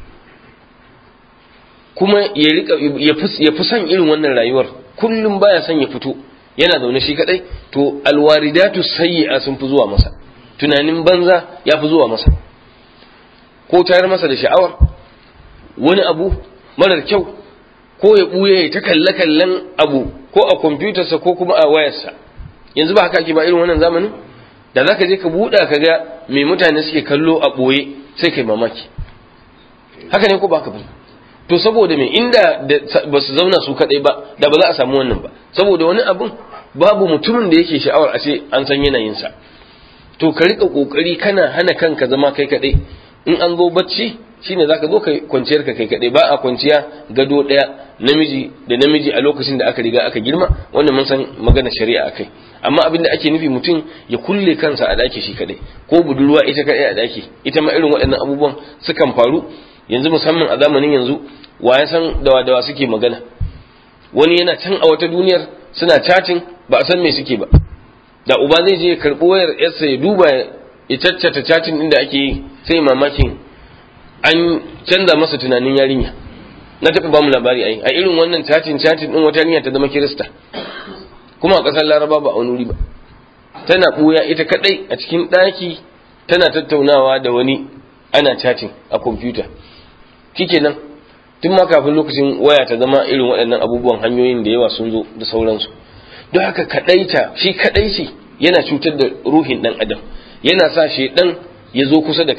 kuma ya rika ya fi son irin wannan rayuwar kullum baya son ya fito yana zaune shi kadai to alwaridatu sayyi'a sun fi zuwa masa tunanin banza ya fi zuwa masa ko tayar masa da sha'awar wani abu marar kyau ko ya buye ya ta kalle kallen abu ko a kwamfutarsa ko kuma a wayarsa yanzu ba haka ake ba irin wannan zamanin da zaka je ka buɗa ka ga me mutane suke kallo a ɓoye sai kai mamaki haka ne ko ba ka bane to saboda me inda ba su zauna su kadai ba da ba za a samu wannan ba saboda wani abun babu mutumin da yake sha'awar a ce an san yanayinsa to ka rika kokari kana hana kanka zama kai kadai in an zo bacci shine zaka zo kai kwanciyar ka kai kadai ba a kwanciya gado daya namiji da namiji a lokacin da aka riga aka girma wannan mun san magana shari'a akai amma abin da ake nufi mutum ya kulle kansa a daki shi kadai ko budurwa ita kadai a daki ita ma irin waɗannan abubuwan sukan faru yanzu musamman a zamanin yanzu wa ya san dawa dawa suke magana wani yana can a wata duniyar suna chatting ba a san me suke ba da uba zai je ya karɓi wayar yarsa ya duba ya caccata chatting inda ake yi sai mamakin an canza masa tunanin yarinya na taɓa ba mu labari ai a irin wannan chatting chatting din wata yarinya ta zama kirista kuma a ƙasar laraba ba a wani wuri ba tana ɓuya ita kaɗai a cikin ɗaki tana tattaunawa da wani ana chatting a kwamfuta nan tun ma kafin lokacin waya ta zama irin waɗannan abubuwan hanyoyin da yawa sun zo da sauransu don haka kaɗaita shi kaɗaici yana cutar da ruhin ɗan adam yana sa shi ɗan ya zo kusa da kai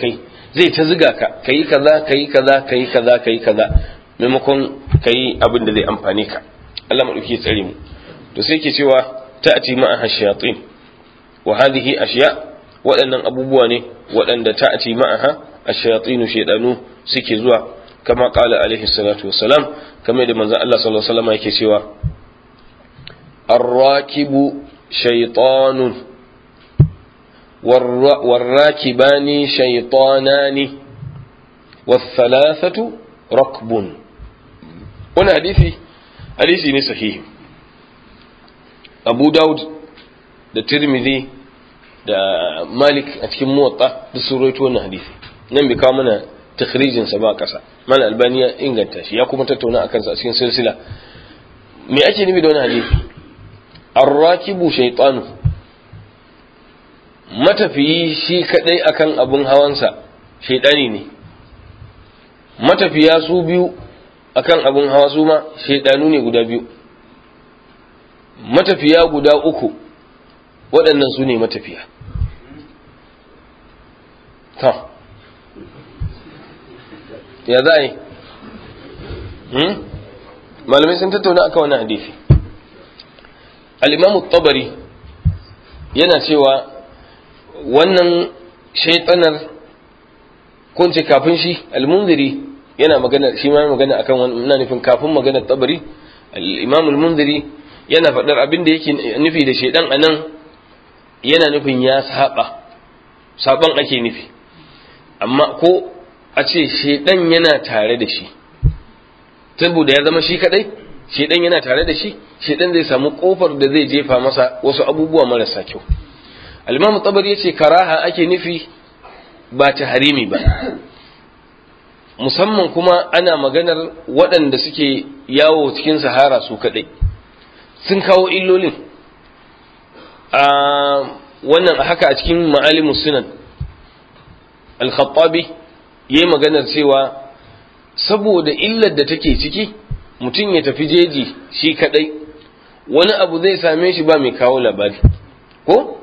zai ta ziga ka kayi kaza kayi kaza kayi kaza kayi kaza maimakon kayi abin da zai amfane ka Allah madauki ya tsare mu to sai ke cewa ta'ati ma'a shayatin wa hadhihi ashiya waɗannan abubuwa ne waɗanda ta'ati ma'aha ash-shayatin shaydanu suke zuwa kama qala alaihi salatu wassalam kamar da manzon Allah sallallahu alaihi wasallam yake cewa ar-rakibu shaytanun والراكبان شيطانان والثلاثة ركب هنا حديثي حديثي ne sahihi Abu Dawud da Tirmidhi da Malik a cikin muwatta da sun rawaito wannan hadisi nan bai kawo mana takhrijin sa ba kasa mana albani ya inganta shi ya kuma tattauna akan sa a cikin silsila me ake nufi da wannan hadisi ar-rakibu shaytanu matafiyi shi kadai akan abun hawansa shaidani ne matafiya su biyu akan abun hawa su ma shaidanu ne guda biyu matafiya guda uku waɗannan su ne matafiya ta ya za a yi malamai sun tattauna aka wani hadisi al-imamu tabari yana cewa wannan shaitanar kunce kafin shi almunziri yana magana shi ma magana akan wannan ina nufin kafin maganar tabari al-imam al-munziri yana faɗar abin da yake nufi da shaidan anan yana nufin ya saba saban ake nufi amma ko a ce shaidan yana tare da shi saboda ya zama shi kadai shaidan yana tare da shi shaidan zai samu kofar da zai jefa masa wasu abubuwa marasa kyau al-imam tabari yace karaha ake nufi ba ta harimi ba musamman kuma ana maganar waɗanda suke yawo cikin sahara su kaɗai sun kawo illolin a wannan haka a cikin ma'alimus sunan al-khattabi yayi maganar cewa saboda illar da take ciki mutum ya tafi jeji shi kaɗai wani abu zai same shi ba mai kawo labari ko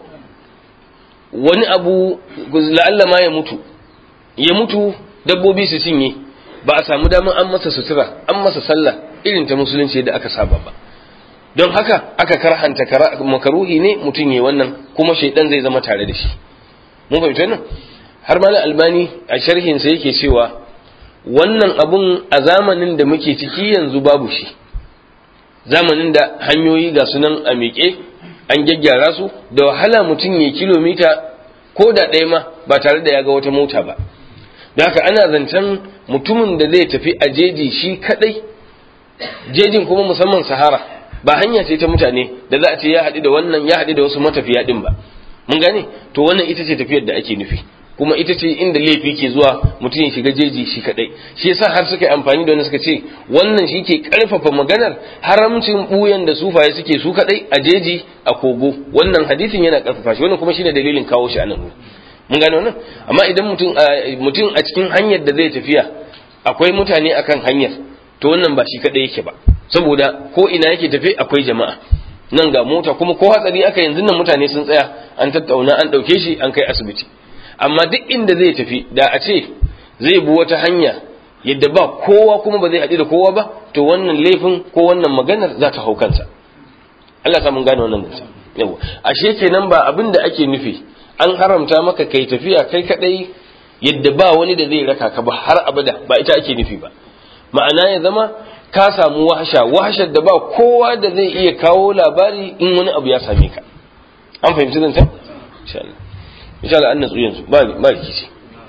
wani abu la'alla ma ya mutu ya mutu dabbobi su cinye ba a samu damar an masa sutura an masa sallah irin ta musulunci da aka saba ba don haka aka karhanta makaruhi ne mutum ya wannan kuma shaidan zai zama tare da shi mun fahimci wannan har ma albani a sharhin sa yake cewa wannan abun a zamanin da muke ciki yanzu babu shi zamanin da hanyoyi ga sunan a miƙe an gyaggyara su da wahala mutum ya kilomita ko da ɗaya ma ba tare da ya ga wata mota ba da haka ana zancen mutumin da zai tafi a jeji shi kadai jejin kuma musamman sahara ba hanya ce ta mutane da za a ce ya haɗu da wannan ya haɗu da wasu matafiya ɗin ba mun gane to wannan ita ce tafiyar da ake nufi kuma ita ce inda laifi ke zuwa mutum ya shiga jeji shi kadai shi yasa har suka yi amfani da wani suka ce wannan shi ke karfafa maganar haramcin buyan da sufaye suke su kadai a jeji a kogo wannan hadisin yana karfafa shi wannan kuma shine dalilin kawo shi a nan mun gane wannan amma idan mutum mutum a cikin hanyar da zai tafiya akwai mutane akan hanyar to wannan ba shi kadai yake ba saboda ko ina yake tafe akwai jama'a nan ga mota kuma ko hatsari aka yanzu nan mutane sun tsaya an tattauna an dauke shi an kai asibiti amma duk inda zai tafi da a ce zai bi wata hanya yadda ba kowa kuma ba zai haɗu da kowa ba to wannan laifin ko wannan maganar za ta hau kansa Allah ta mun gane wannan mutum yawa ashe kenan ba abin da ake nufi an haramta maka kai tafiya kai kadai yadda ba wani da zai raka ka ba har abada ba ita ake nufi ba ma'ana ya zama ka samu wahasha wahashar da ba kowa da zai iya kawo labari in wani abu ya same ka an fahimci zan can insha Allah insha Allah an natsu yanzu ba ba rikici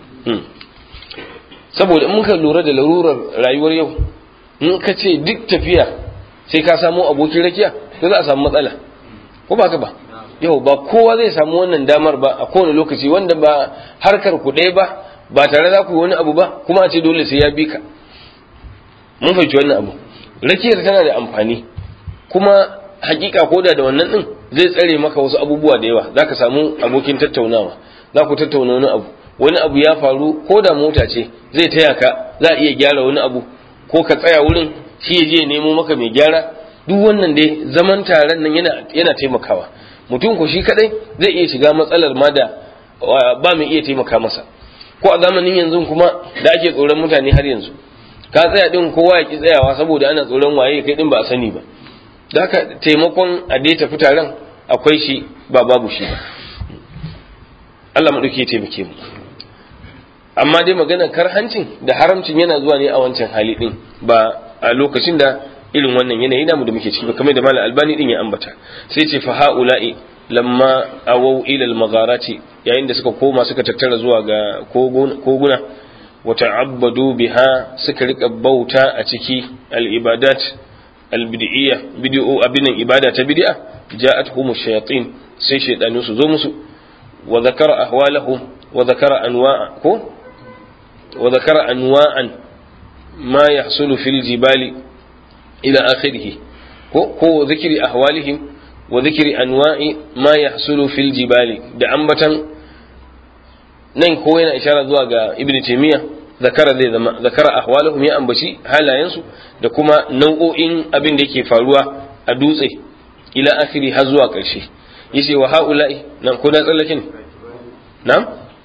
saboda in muka lura da larurar rayuwar yau in ka ce duk tafiya sai ka samu abokin rakiya to za a samu matsala ko ba ka ba yau ba kowa zai samu wannan damar ba a kowane lokaci wanda ba harkar ku ɗaya ba ba tare za ku yi wani abu ba kuma a ce dole sai ya bi ka mun fahimci wannan abu rakiyar tana da amfani kuma hakika koda da wannan din zai tsare maka wasu abubuwa da yawa zaka samu abokin tattaunawa za ku tattauna wani abu wani abu ya faru ko da mota ce zai taya ka za a iya gyara wani abu ko ka tsaya wurin shi ya je nemo maka mai gyara duk wannan dai zaman taron nan yana yana taimakawa mutum ko shi kadai zai iya shiga matsalar ma da ba mai iya taimaka masa ko a zamanin yanzu kuma da ake tsoron mutane har yanzu ka tsaya din kowa ya ki tsayawa saboda ana tsoron waye kai din ba a sani ba da haka taimakon a dai tafi taron akwai shi ba babu shi ba Allah mu ya taimake mu amma dai maganar karhancin da haramcin yana zuwa ne a wancan hali din ba a lokacin da irin wannan yanayi namu da muke ciki ba kamar da malam albani din ya ambata sai ce fa haula'i lamma awau ila al-magharati yayin da suka koma suka tattara zuwa ga koguna wa ta'abbadu biha suka rika bauta a ciki al-ibadat al-bid'iyya bid'u abinan ibada ta bid'a ja'atuhum ash-shayatin sai shaydanu su zo musu wa zakara ahwalahum wa zakara anwa'a ko wa zakara anwa'an ma yahsulu fil jibali ila akhirih ko ko zikri ahwalihim wa zikri anwa'i ma yahsulu fil jibali da ambatan nan ko yana ishara zuwa ga ibnu taymiya zakara zai zama zakara ahwalahum ya ambaci halayensu da kuma nau'o'in abin da yake faruwa a dutse ila akhiri har zuwa ƙarshe yace wa haula'i nan ko da tsallake ne na'am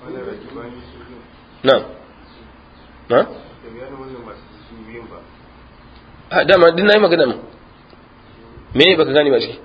na'am na a dama din nayi magana mu me ne baka gane ba shi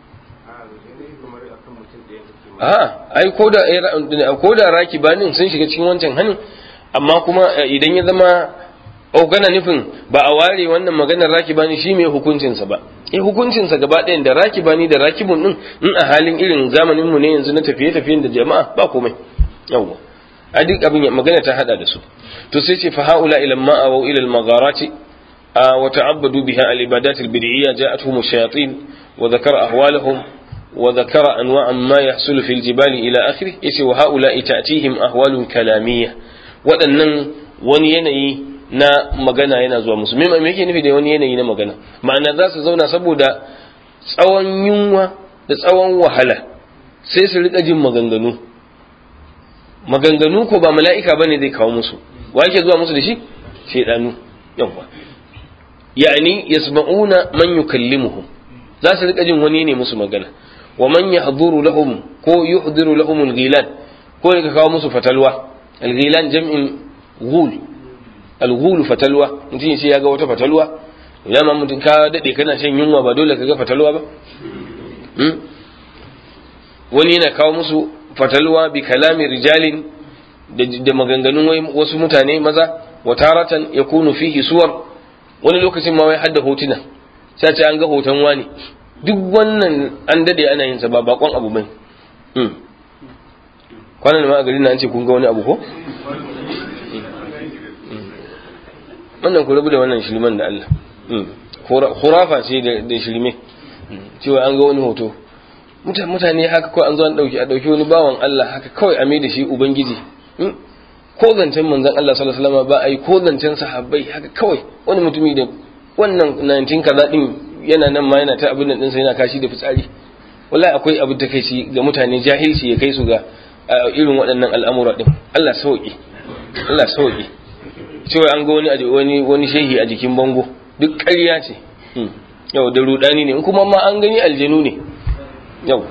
a ai ko da ko da raki banin sun shiga cikin wancan hanin amma kuma idan ya zama ogana nufin ba a ware wannan maganar rakibani shi mai hukuncinsa ba eh hukuncinsa gaba ɗayan da rakibani da rakibun din in a halin irin zamanin mu ne yanzu na tafiye-tafiyen da jama'a ba komai yawwa a duk abin magana ta hada da su to sai ce fa haula ila ma aw ila al magharati wa ta'abbadu biha al ibadat al bid'iyya ja'atuhum ash-shayatin wa dhakara ahwalahum wa dhakara anwa'an ma yahsulu fil jibali ila akhirih yace wa haula ta'tihim ahwalun kalamiyya waɗannan wani yanayi na magana yana zuwa musu me yake nufi da wani yanayi na magana ma'ana za su zauna saboda tsawon yunwa da tsawon wahala sai su rika jin maganganu maganganu ko ba mala'ika bane zai kawo musu wa yake zuwa musu da shi shaidanu yawa yani yasma'una man yukallimuhum za su rika jin wani ne musu magana wa man yahduru lahum ko yuhdiru lahum al-ghilan ko ya kawo musu fatalwa al-ghilan jam'in ghul al-ghul fatalwa mutum ya ce ya ga wata fatalwa idan ma mutum ka dade kana shan yunwa ba dole ka ga fatalwa ba wani yana kawo musu fatalwa bi kalami rijalin da maganganun wasu mutane maza wa taratan yakunu fihi suwar wani lokacin ma wai hadda hotuna sai ce an ga hoton wani duk wannan an dade ana yin sa ba bakon abu bane kwanan ma a garin na an ce kun ga wani abu ko wannan ku rabu da wannan shirman da Allah khurafa ce da shirme cewa an ga wani hoto mutane haka kawai an zo an dauki a dauki wani bawan Allah haka kawai a mai da shi ubangiji ko zancen manzon Allah sallallahu alaihi wasallam ba ai ko zancen sahabbai haka kawai wani mutumi da wannan 19 kaza din yana nan ma yana ta abin nan dinsa yana kashi da fitsari wallahi akwai abin da kai shi ga mutane jahilci ya kai su ga irin waɗannan al'amura din Allah sauki Allah sauki cewa an ga wani wani wani shehi a jikin bango duk ƙarya ce yau da rudani ne in kuma ma an gani aljanu ne yau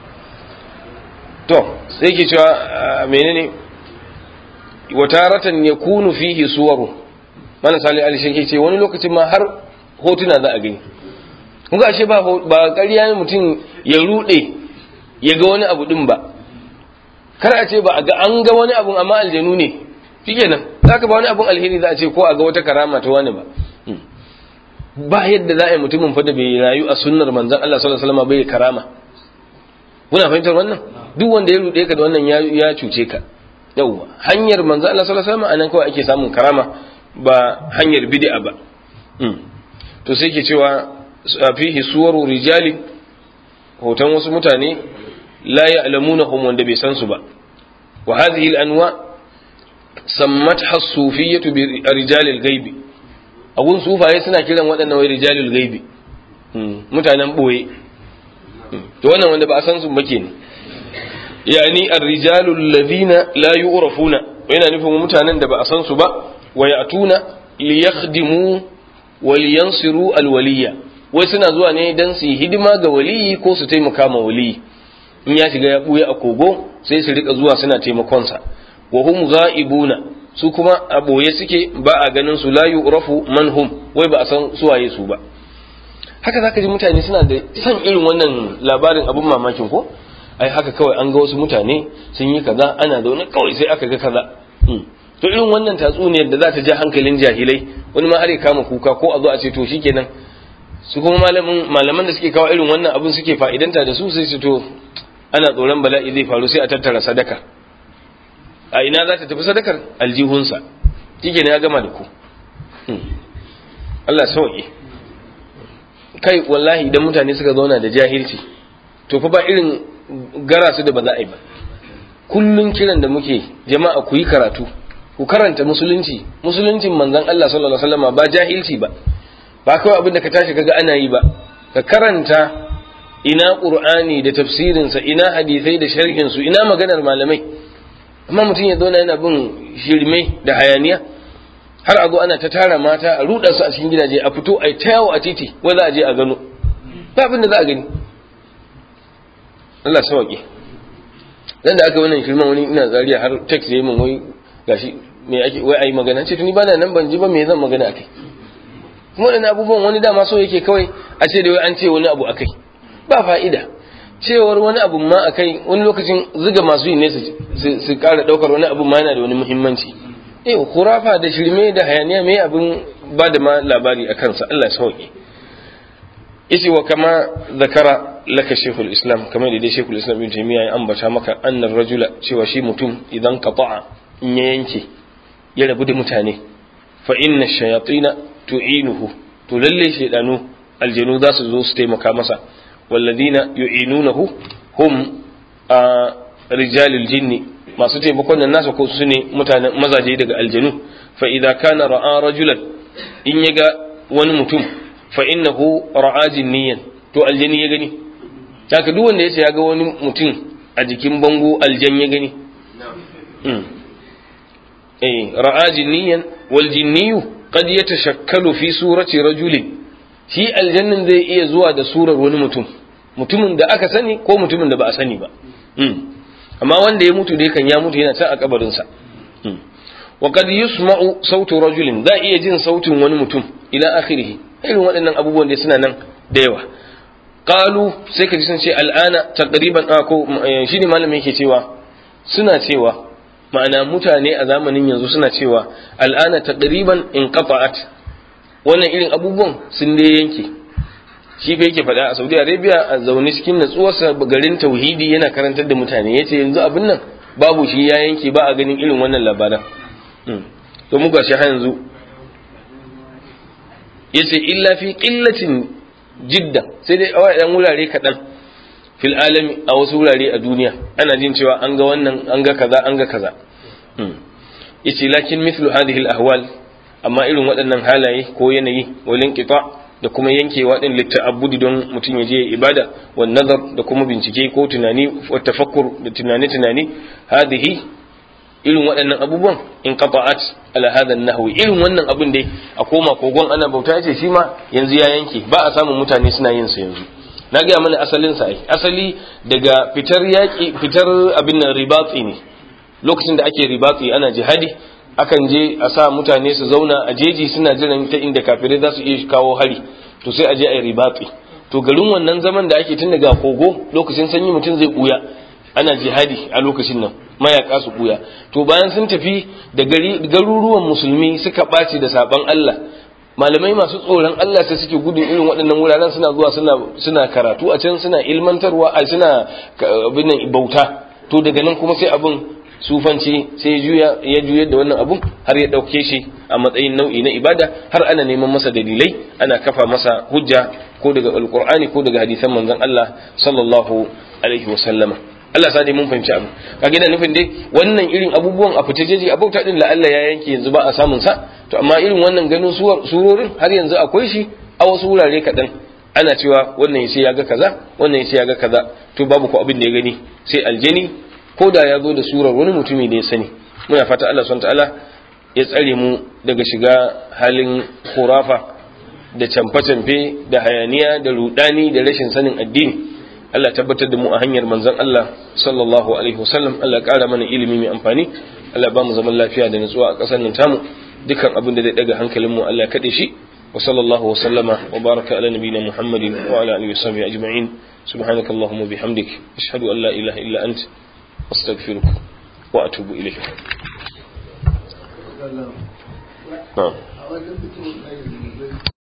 to sai ke cewa menene wataratan ya kunu fihi suwaru mana sali ali shi ce wani lokacin ma har hotuna za a gani kuka ashe ba ba ƙarya ne mutum ya rude ya ga wani abu din ba kar a ce ba a ga an ga wani abu amma aljanu ne shikenan zaka ba wani abun alheri za a ce ko a ga wata karama ta wani ba ba yadda za a yi mutumin fa da bai rayu a sunnar manzon Allah sallallahu alaihi wasallam bai karama kuna fahimtar wannan duk wanda ya rude ka da wannan ya cuce ka yauwa hanyar manzo Allah sallallahu alaihi wasallam anan kawai ake samun karama ba hanyar bid'a ba to sai ke cewa fihi suwaru rijali hoton wasu mutane la ya'lamunahum wanda bai san su ba wa hadhihi al-anwa sammatha as-sufiyyah bi rijalil ghaibi abun sufaye suna kiran waɗannan wai rijalul ghaibi mutanen boye to wannan wanda ba a san su ba kenan yani ar-rijalu alladhina la yu'rafuna yana nufin mutanen da ba a san su ba wa ya'tuna li yakhdimu wa li yansiru al-waliya wai suna zuwa ne dan su yi hidima ga waliyi ko su taimaka ma waliyi in ya shiga ya buya a kogo sai su rika zuwa suna taimakon sa wa hum ghaibuna su kuma a boye suke ba a ganin su la yu'rafu man hum wai ba a san su waye su ba haka zaka ji mutane suna da san irin wannan labarin abun mamakin ko ai haka kawai an ga wasu mutane sun yi kaza ana zaune kawai sai aka ga kaza to irin wannan tatsuniyar da za ta ja hankalin jahilai wani ma har ya kama kuka ko a zo a ce to shikenan su kuma malamin malaman da suke kawo irin wannan abin suke fa'idanta da su sai su to ana tsoron bala'i zai faru sai a tattara sadaka a ina za ta tafi sadakar aljihunsa shikenan ya gama da ku Allah sauke kai wallahi idan mutane suka zauna da jahilci to fa ba irin gara su da ba za a yi ba kullun kiran da muke jama'a ku yi karatu ku karanta musulunci musuluncin manzon Allah sallallahu alaihi wasallam ba jahilci ba ba kawai abin da ka tashi kaga ana yi ba ka karanta ina qur'ani da tafsirin sa ina hadisai da sharhin su ina maganar malamai amma mutum ya zauna yana bin shirme da hayaniya har a zo ana ta tara mata a ruɗa su a cikin gidaje a fito a ta yawo a titi wai za a je a gano ba abin da za a gani Allah sauƙi dan da aka wannan shirman wani ina zariya har text yayi min wai gashi me ake wai ayi magana ce tuni bana nan ban ji ba me zan magana akai kuma wannan abubuwan wani dama so yake kawai a ce da wai an ce wani abu akai ba fa'ida cewar wani abu ma akai wani lokacin ziga masu yi ne su ƙara ɗaukar wani abu ma yana da wani muhimmanci eh khurafa da shirme da hayaniya me abin ba da ma labari a kansa Allah ya sauke yace wa kama zakara laka shaykhul islam kamar da dai shaykhul islam ibn taymiya ya ambata maka annar rajula cewa shi mutum idan qata'a in ya yanke ya rabu da mutane fa inna shayatina tu'inuhu to lalle shaydanu aljanu za su zo su taimaka masa walladina yu'inunahu hum a rijalil jinni masu taimakon nan nasa ko su ne mutanen mazaje daga aljanu fa idza kana ra'a rajulan in yaga wani mutum fa innahu ra'a jinniyan to aljani ya gani haka duk wanda yace ya ga wani mutum a jikin bango aljan ya gani eh ra'a jinniyan wal jinniyu qad yatashakkalu fi surati rajulin shi aljannin zai iya zuwa da surar wani mutum mutumin da aka sani ko mutumin da ba a sani ba amma wanda ya mutu dai kan ya mutu yana can a kabarinsa wa qad yusma'u sautu rajulin za iya jin sautin wani mutum ila akhirih irin waɗannan abubuwan da suna nan da yawa qalu sai ka ji sun ce al'ana taqriban ko shine malamin yake cewa suna cewa ma'ana mutane a zamanin yanzu suna cewa al'ana taqriban inqata'at wannan irin abubuwan sun dai yanke shi fa yake faɗa a Saudi Arabia a zaune cikin natsuwarsa garin tauhidi yana karantar da mutane yace yanzu abin nan babu shi ya yanke ba a ganin irin wannan labaran to mu gashi har yanzu yace illa fi qillatin jidda sai dai a dan wurare kaɗan fil alami a wasu wurare a duniya ana jin cewa an ga wannan an ga kaza an ga kaza yace lakin mithlu hadhihi al ahwal amma irin waɗannan halaye ko yanayi walin qita' da kuma yankewa din litta'abbudi don mutum ya je ibada wa nazar da kuma bincike ko tunani wa tafakkur da tunani tunani hadhihi irin waɗannan abubuwan in qata'at ala hadha nahwi irin wannan abin dai a koma kogon ana bauta yace shi ma yanzu ya yanke ba a samun mutane suna yin sa yanzu na ga mana asalin sa ai asali daga fitar yaki fitar abin nan ribatsi ne lokacin da ake ribatsi ana jihadi akan je a sa mutane su zauna a jeji suna jiran ta inda kafirai za su iya kawo hari to sai a je a yi ribatsi to garin wannan zaman da ake tun daga kogo lokacin sanyi mutum zai buya ana jihadi a lokacin nan mayaka su buya to bayan sun tafi da garuruwan musulmi suka ɓaci da saban Allah malamai masu tsoron Allah sai suke gudun irin waɗannan wuraren suna zuwa suna suna karatu a can suna ilmantarwa a suna abin bauta to daga nan kuma sai abin sufanci sai juya ya juyar da wannan abun har ya ɗauke shi a matsayin nau'i na ibada har ana neman masa dalilai ana kafa masa hujja ko daga alqur'ani ko daga hadisan manzon Allah sallallahu alaihi wa sallama Allah sa dai mun fahimci abu kage da nufin dai wannan irin abubuwan a fita jeji abauta din la Allah ya yanke yanzu ba a samun sa to amma irin wannan ganin surorin har yanzu akwai shi a wasu wurare kaɗan ana cewa wannan sai ya ga kaza wannan sai ya ga kaza to babu ko abin da ya gani sai aljani ko da ya zo da surar wani mutumi da ya sani muna fata Allah subhanahu ta'ala ya tsare mu daga shiga halin khurafa da camfe-camfe da hayaniya da rudani da rashin sanin addini Allah tabbatar da mu a hanyar manzon Allah sallallahu alaihi wasallam Allah ya kara mana ilimi mai amfani Allah ba mu zaman lafiya da nutsuwa a ƙasar nan tamu dukan abin da zai daga hankalin mu Allah ya kade shi wa sallallahu wa sallama wa baraka ala nabiyina Muhammadin wa ala alihi wa sahbihi ajma'in subhanakallahumma bihamdik ashhadu an la ilaha illa ant astaghfiruka wa atubu ilayk na'am